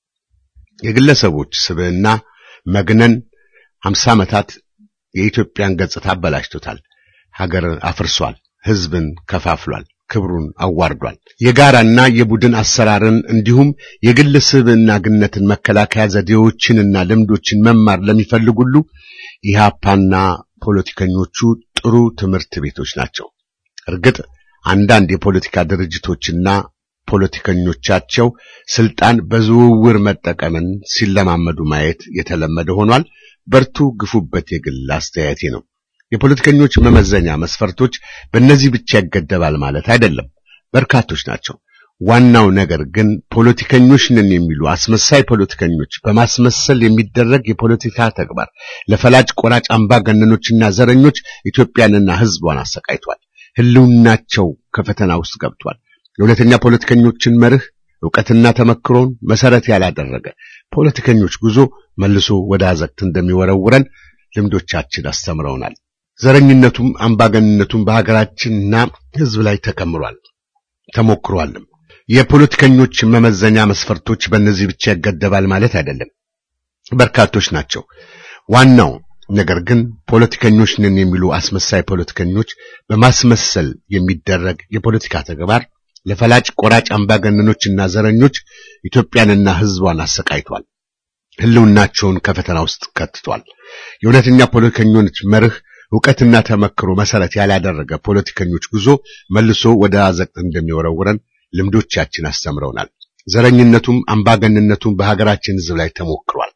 [SPEAKER 2] የግለሰቦች ስብዕና መግነን ሀምሳ ዓመታት የኢትዮጵያን ገጽታ አበላሽቶታል። ሀገር አፍርሷል። ሕዝብን ከፋፍሏል። ክብሩን አዋርዷል። የጋራና የቡድን አሰራርን እንዲሁም የግል ስብዕና ግነትን መከላከያ ዘዴዎችንና ልምዶችን መማር ለሚፈልግ ሁሉ ኢህአፓና ፖለቲከኞቹ ጥሩ ትምህርት ቤቶች ናቸው። እርግጥ አንዳንድ የፖለቲካ ድርጅቶችና ፖለቲከኞቻቸው ስልጣን በዝውውር መጠቀምን ሲለማመዱ ማየት የተለመደ ሆኗል። በርቱ፣ ግፉበት የግል አስተያየቴ ነው። የፖለቲከኞች መመዘኛ መስፈርቶች በእነዚህ ብቻ ይገደባል ማለት አይደለም፣ በርካቶች ናቸው። ዋናው ነገር ግን ፖለቲከኞች ነን የሚሉ አስመሳይ ፖለቲከኞች በማስመሰል የሚደረግ የፖለቲካ ተግባር ለፈላጭ ቆራጭ አምባገነኖችና ዘረኞች ኢትዮጵያንና ሕዝቧን አሰቃይቷል። ሕልውናቸው ከፈተና ውስጥ ገብቷል። የእውነተኛ ፖለቲከኞችን መርህ ዕውቀትና ተመክሮን መሰረት ያላደረገ ፖለቲከኞች ጉዞ መልሶ ወደ አዘቅት እንደሚወረውረን ልምዶቻችን አስተምረውናል። ዘረኝነቱም አምባገንነቱም በሀገራችንና ሕዝብ ላይ ተከምሯል ተሞክሯልም። የፖለቲከኞች መመዘኛ መስፈርቶች በእነዚህ ብቻ ይገደባል ማለት አይደለም፣ በርካቶች ናቸው። ዋናው ነገር ግን ፖለቲከኞች ነን የሚሉ አስመሳይ ፖለቲከኞች በማስመሰል የሚደረግ የፖለቲካ ተግባር ለፈላጭ ቆራጭ አምባገነኖችና ዘረኞች ኢትዮጵያንና ሕዝቧን አሰቃይቷል። ሕልውናቸውን ከፈተና ውስጥ ከትቷል። የእውነተኛ ፖለቲከኞች መርህ ዕውቀትና ተመክሮ መሰረት ያላደረገ ፖለቲከኞች ጉዞ መልሶ ወደ አዘቅት እንደሚወረውረን ልምዶቻችን አስተምረውናል። ዘረኝነቱም አምባገንነቱም በሀገራችን ሕዝብ ላይ ተሞክሯል።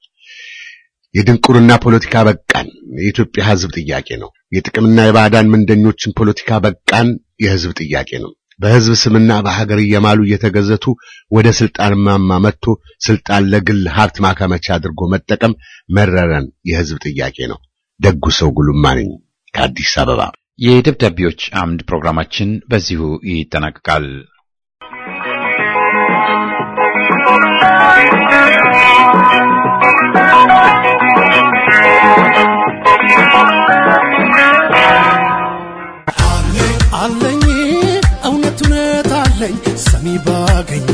[SPEAKER 2] የድንቁርና ፖለቲካ በቃን የኢትዮጵያ ሕዝብ ጥያቄ ነው። የጥቅምና የባዕዳን ምንደኞችን ፖለቲካ በቃን የሕዝብ ጥያቄ ነው። በሕዝብ ስምና በሀገር እየማሉ እየተገዘቱ ወደ ስልጣን ማማ መጥቶ ስልጣን ለግል ሀብት ማከመቻ አድርጎ መጠቀም መረረን የሕዝብ ጥያቄ ነው። ደጉ ሰው ጉልማ ነኝ ከአዲስ አበባ።
[SPEAKER 1] የደብዳቤዎች አምድ ፕሮግራማችን በዚሁ ይጠናቀቃል።
[SPEAKER 6] አለኝ እውነት እውነት አለኝ ሰሚ ባገኝ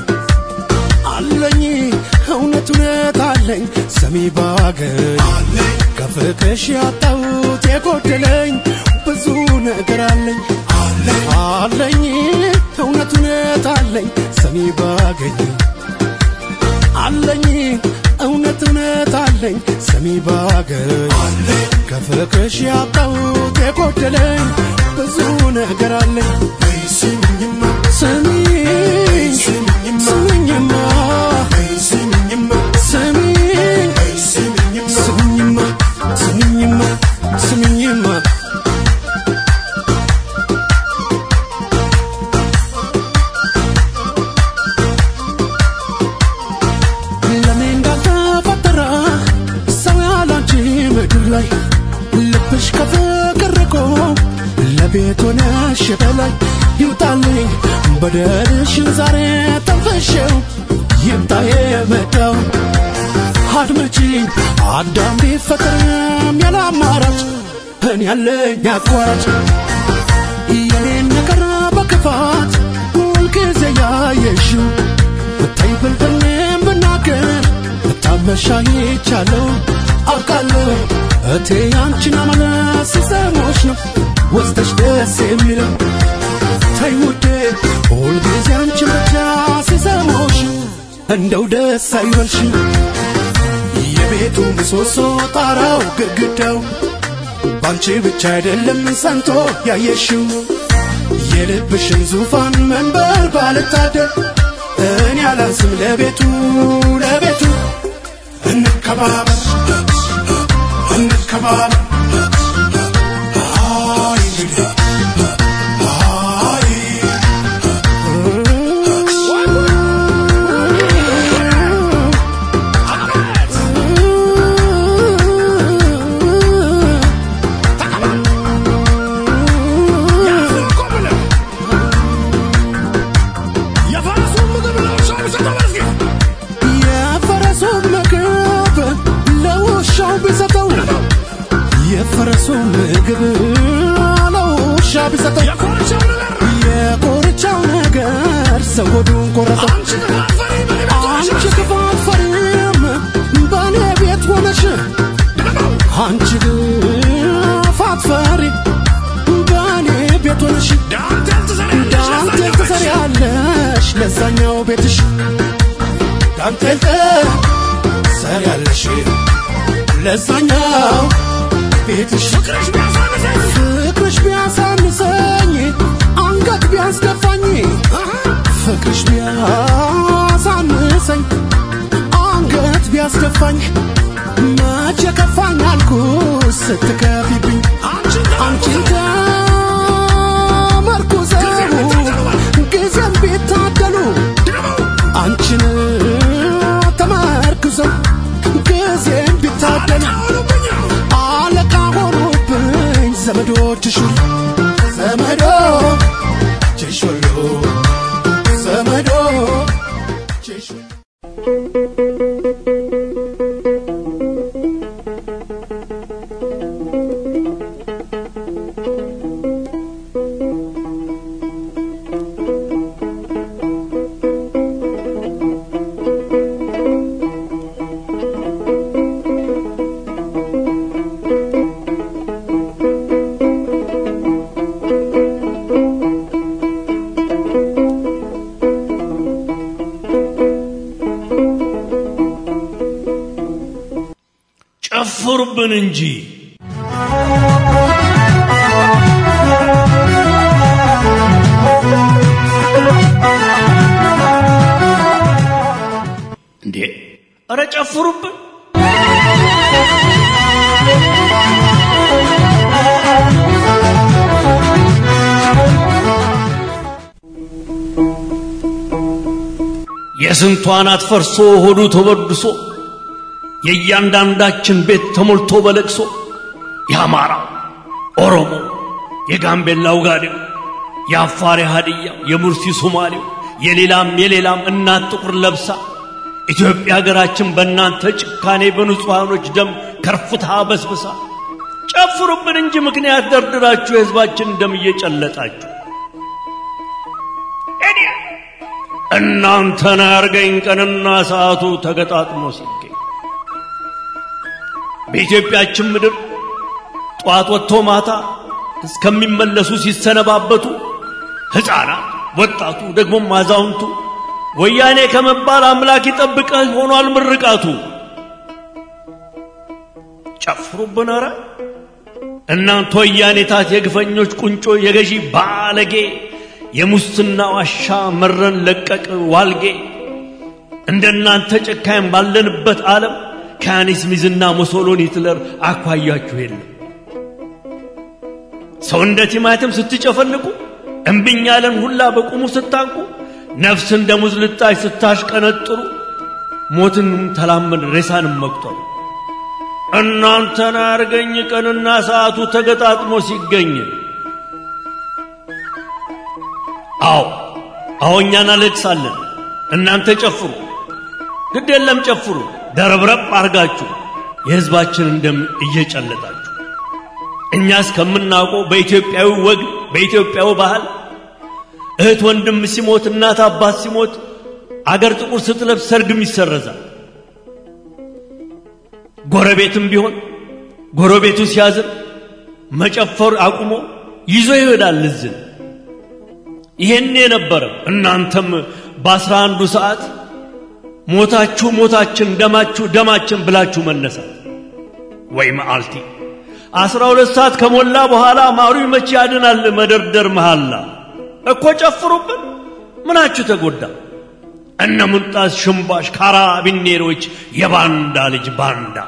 [SPEAKER 6] አለኝ እውነት እውነት አለኝ ሰሚ ባገኝ ከፍቅሽ ያጣሁት የጎደለኝ ብዙ ነገር አለኝ አለኝ እውነት እውነት አለኝ ሰሚ ባገኝ አለኝ እውነት እውነት አለኝ ሰሚ ባገኝ ከፍቅርሽ ያጣሁት የጎደለኝ ብዙ ነገር አለኝ ስሚኝማ ስሚኝ ስሚኝማ ስሚኝ ስሚኝማ ስሚኝማ ስሚኝማ ለኔ እንዳልተፈጠረ ሰው ያላንቺ ምድር ላይ ልብሽ ከፍቅር ርቆ ለቤት ሆነሽ በላይ ይውጣልኝ በደልሽን ዛሬ ተንፈሸው ይምጣ የመጣው አድመጪኝ አዳም ቢፈጠርም ያለ አማራጭ እኔ ያለኝ አቋራጭ የኔን ነገር በክፋት ሁልጊዜ ያየሽው ብታይ ብልጥኔም ብናገር ብታመሻይቻለሁ አውቃለሁ እቴ አንቺን አመለስ ሲሰሞች ነው ወስደሽ ደስ የሚለው ተይ ውዴ ሁልጊዜ አንቺን ብቻ ሲሰሞሽ እንደው ደስ አይበልሽ የቤቱ ምሰሶ ጣራው ግድግዳው ባንቺ ብቻ አይደለም ሰንቶ ያየሽው የልብሽን ዙፋን መንበር ባልታደር እኔ አላንስም ለቤቱ ለቤቱ እንከባበር እንከባበር አይ እንግዲህ አይ የፈረሱን ምግብ ለውሻው ቢሰጠው የፈረሱን ምግብ ለውሻ ቢሰጠው የኮርቻው ነገር ሰው ሆዱን ቆረጠው አንቺ ክፋት ፈሪም በእኔ ቤት ሆነሽ አንቺ ክፋት ፈሪ በእኔ ቤት ሆነሽ ዳንቴል ትሰሪያለሽ ለዛኛው ቤትሽ ዳንቴል ትሰሪያለሽ ለዛኛው ቤትሽ ፍቅርሽ ቢያሳንሰኝ አንገት ቢያስደፋኝ ፍቅርሽ ቢያሳንሰኝ አንገት ቢያስደፋኝ መቼ ከፋኝ አልኩ ስትከፊብኝ አንቺን ተመርኩዘው ጊዜም ቢታደሉ አንቺን ተመርኩዘው ጊዜም ቢታደሉ አለቃ ሆኑብኝ ዘመዶችሽ ሁሉ ዘመዶችሽ ሁሉ ዘመዶችሽ ሁሉ
[SPEAKER 7] ጨፍሩብን እንጂ እንዴ! ኧረ ጨፍሩብን! የስንቷ አናት ፈርሶ ሆዱ ተበድሶ የእያንዳንዳችን ቤት ተሞልቶ በለቅሶ የአማራው፣ ኦሮሞ፣ የጋምቤላው ጋዴው፣ የአፋር የሃድያው፣ የሙርሲ ሶማሌው፣ የሌላም የሌላም እናት ጥቁር ለብሳ ኢትዮጵያ ሀገራችን በእናንተ ጭካኔ በንጹሐኖች ደም ከርፍታ በስብሳ ጨፍሩብን እንጂ ምክንያት ደርድራችሁ የሕዝባችን ደም እየጨለጣችሁ እኔ እናንተን ያርገኝ ቀንና ሰዓቱ ተገጣጥሞ ሲገኝ በኢትዮጵያችን ምድር ጠዋት ወጥቶ ማታ እስከሚመለሱ ሲሰነባበቱ ሕፃናት፣ ወጣቱ፣ ደግሞም አዛውንቱ ወያኔ ከመባል አምላክ ይጠብቀህ ሆኗል ምርቃቱ። ጨፍሩብን ኧረ እናንተ ወያኔታት የግፈኞች ቁንጮ የገዢ ባለጌ የሙስና ዋሻ መረን ለቀቅ ዋልጌ እንደናንተ ጨካኝ ባለንበት ዓለም ከያኔስ ሚዝና ሙሶሎኒ ሂትለር አኳያችሁ የለም ሰው እንደ ቲማቲም ስትጨፈልቁ እምብኝ ያለን ሁላ በቁሙ ስታንቁ ነፍስ እንደ ሙዝ ልጣጭ ስታሽቀነጥሩ ሞትን ተላመድ ሬሳንም መቁጠሩ እናንተን አርገኝ ቀንና ሰዓቱ ተገጣጥሞ ሲገኝ አዎ አዎ እኛ እናለቅሳለን እናንተ ጨፍሩ ግድ የለም ጨፍሩ ደረብረብ አርጋችሁ የሕዝባችንን ደም እየጨለጣችሁ እኛ እስከምናውቀው በኢትዮጵያዊ ወግ በኢትዮጵያዊ ባህል እህት ወንድም ሲሞት እናት አባት ሲሞት አገር ጥቁር ስትለብስ ሰርግም ይሰረዛል ጎረቤትም ቢሆን ጎረቤቱ ሲያዝን መጨፈር አቁሞ ይዞ ይሄዳል እዝን ይሄን የነበረ እናንተም በአስራ አንዱ ሰዓት ሞታችሁ ሞታችን ደማችሁ ደማችን ብላችሁ መነሳት ወይ መዓልቲ አስራ ሁለት ሰዓት ከሞላ በኋላ ማሩ መቼ ያድናል መደርደር መሃላ እኮ ጨፍሩብን ምናችሁ ተጎዳ እነ ሙንጣስ ሽምባሽ ካራቢኔሮች የባንዳ ልጅ ባንዳ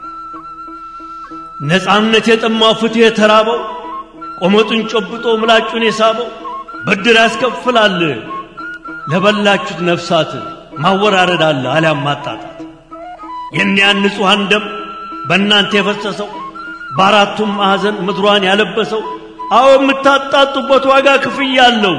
[SPEAKER 7] ነፃነት የጠማው ፍትህ የተራበው ቆመጡን ጨብጦ ምላጩን የሳበው ብድር ያስከፍላል ለበላችሁት ነፍሳት ማወራረድ አለ አሊያም ማጣጣት የኒያን ንጹሐን ደም በእናንተ የፈሰሰው በአራቱም ማዕዘን ምድሯን ያለበሰው አዎ የምታጣጡበት ዋጋ ክፍያ አለው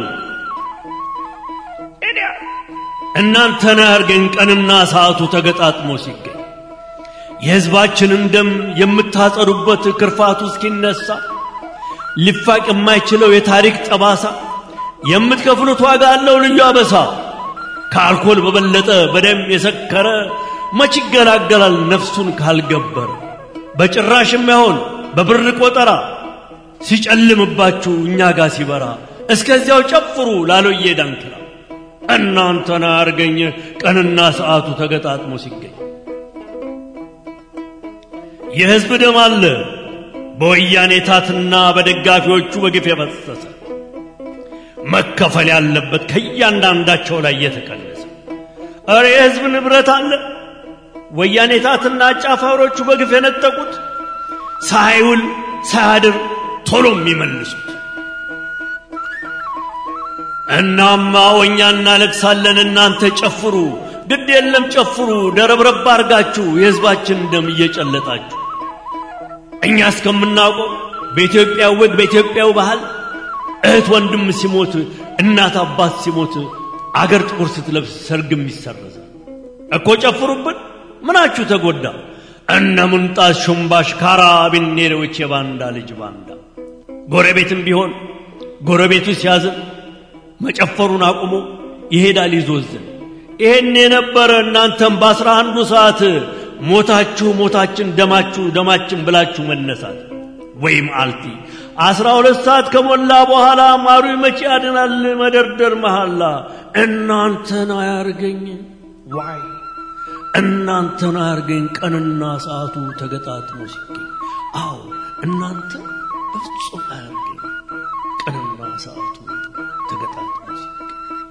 [SPEAKER 7] እናንተን ያርገን ቀንና ሰዓቱ ተገጣጥሞ ሲገኝ የሕዝባችንን ደም የምታጸዱበት ክርፋቱ እስኪነሳ ሊፋቅ የማይችለው የታሪክ ጠባሳ የምትከፍሉት ዋጋ አለው ልዩ አበሳ ከአልኮል በበለጠ በደም የሰከረ መች ይገላገላል ነፍሱን ካልገበረ በጭራሽ የማይሆን በብር ቆጠራ ሲጨልምባችሁ እኛ ጋር ሲበራ እስከዚያው ጨፍሩ ላሎዬ ዳንክራ እናንተን አርገኝ ቀንና ሰዓቱ ተገጣጥሞ ሲገኝ የሕዝብ ደም አለ በወያኔ ታትና በደጋፊዎቹ በግፍ የፈሰሰ መከፈል ያለበት ከእያንዳንዳቸው ላይ የተቀነሰ እረ የሕዝብ ንብረት አለ ወያኔ ታትና አጫፋሪዎቹ በግፍ የነጠቁት ሳይውል ሳያድር ቶሎ የሚመልሱት እናማ ወኛ እናለቅሳለን እናንተ ጨፍሩ ግድ የለም ጨፍሩ ደረብረብ አርጋችሁ የሕዝባችን ደም እየጨለጣችሁ እኛ እስከምናውቀው በኢትዮጵያ ወግ በኢትዮጵያው ባህል እህት ወንድም ሲሞት እናት አባት ሲሞት አገር ጥቁር ስትለብስ ሰርግም ይሰረዛል እኮ ጨፍሩብን ምናችሁ ተጎዳ እነ ሙንጣስ ሹምባሽ ካራቢኔሮች የባንዳ ልጅ ባንዳ ጎረቤትም ቢሆን ጎረቤቱ ሲያዝን መጨፈሩን አቁሞ ይሄዳል ይዞዝን ይሄን የነበረ እናንተም በአስራ አንዱ ሰዓት ሞታችሁ ሞታችን ደማችሁ ደማችን ብላችሁ መነሳት ወይም አልቲ አስራ ሁለት ሰዓት ከሞላ በኋላ ማሩ መቼ ያድናል መደርደር መሃላ እናንተን አያርገኝ ዋይ እናንተን አያርገኝ ቀንና ሰዓቱ ተገጣጥሞ ሲገኝ አዎ እናንተ በፍጹም አያርገኝ ቀንና ሰዓቱ ተገጣጥሞ ሲገኝ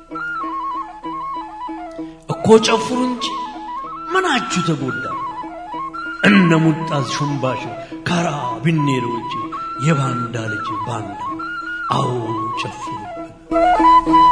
[SPEAKER 7] እኮ ጨፍሩ እንጂ ምናችሁ ተጎዳ እነ ሙጣዝ ሹምባሽ ካራ ቢኔሮች የባንዳ ልጅ ባንዳ አዎ ጨፍሩብን